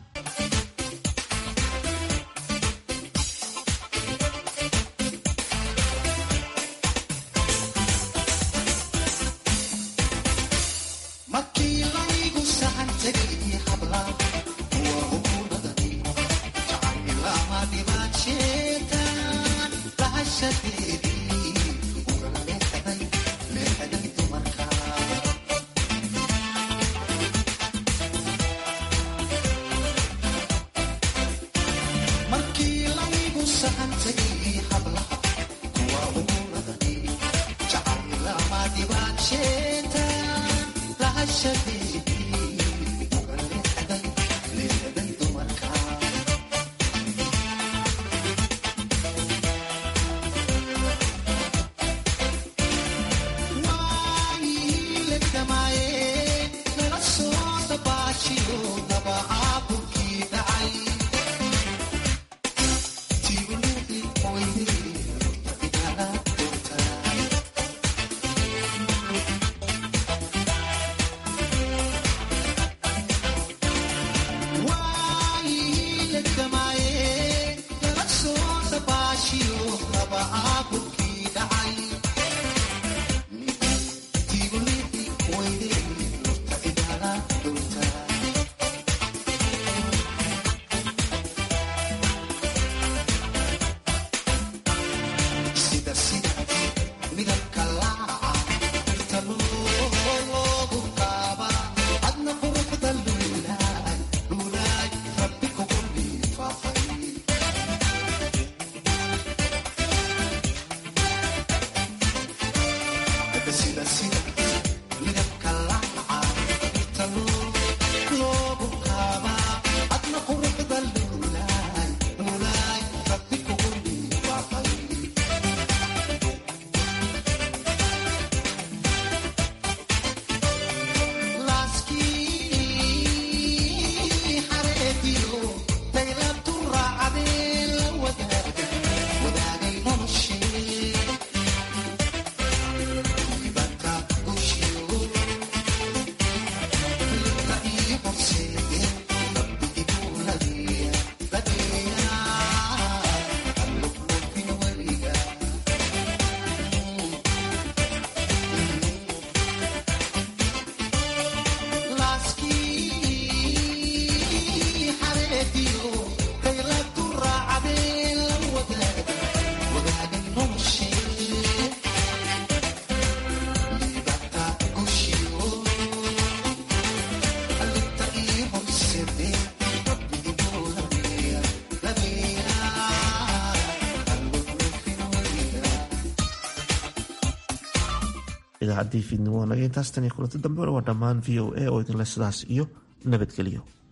idaacadii fiidnimo naga intaas tan iyo kulanti dambe waa dhammaan v o a oo idinle sidaas iyo nabadgelyo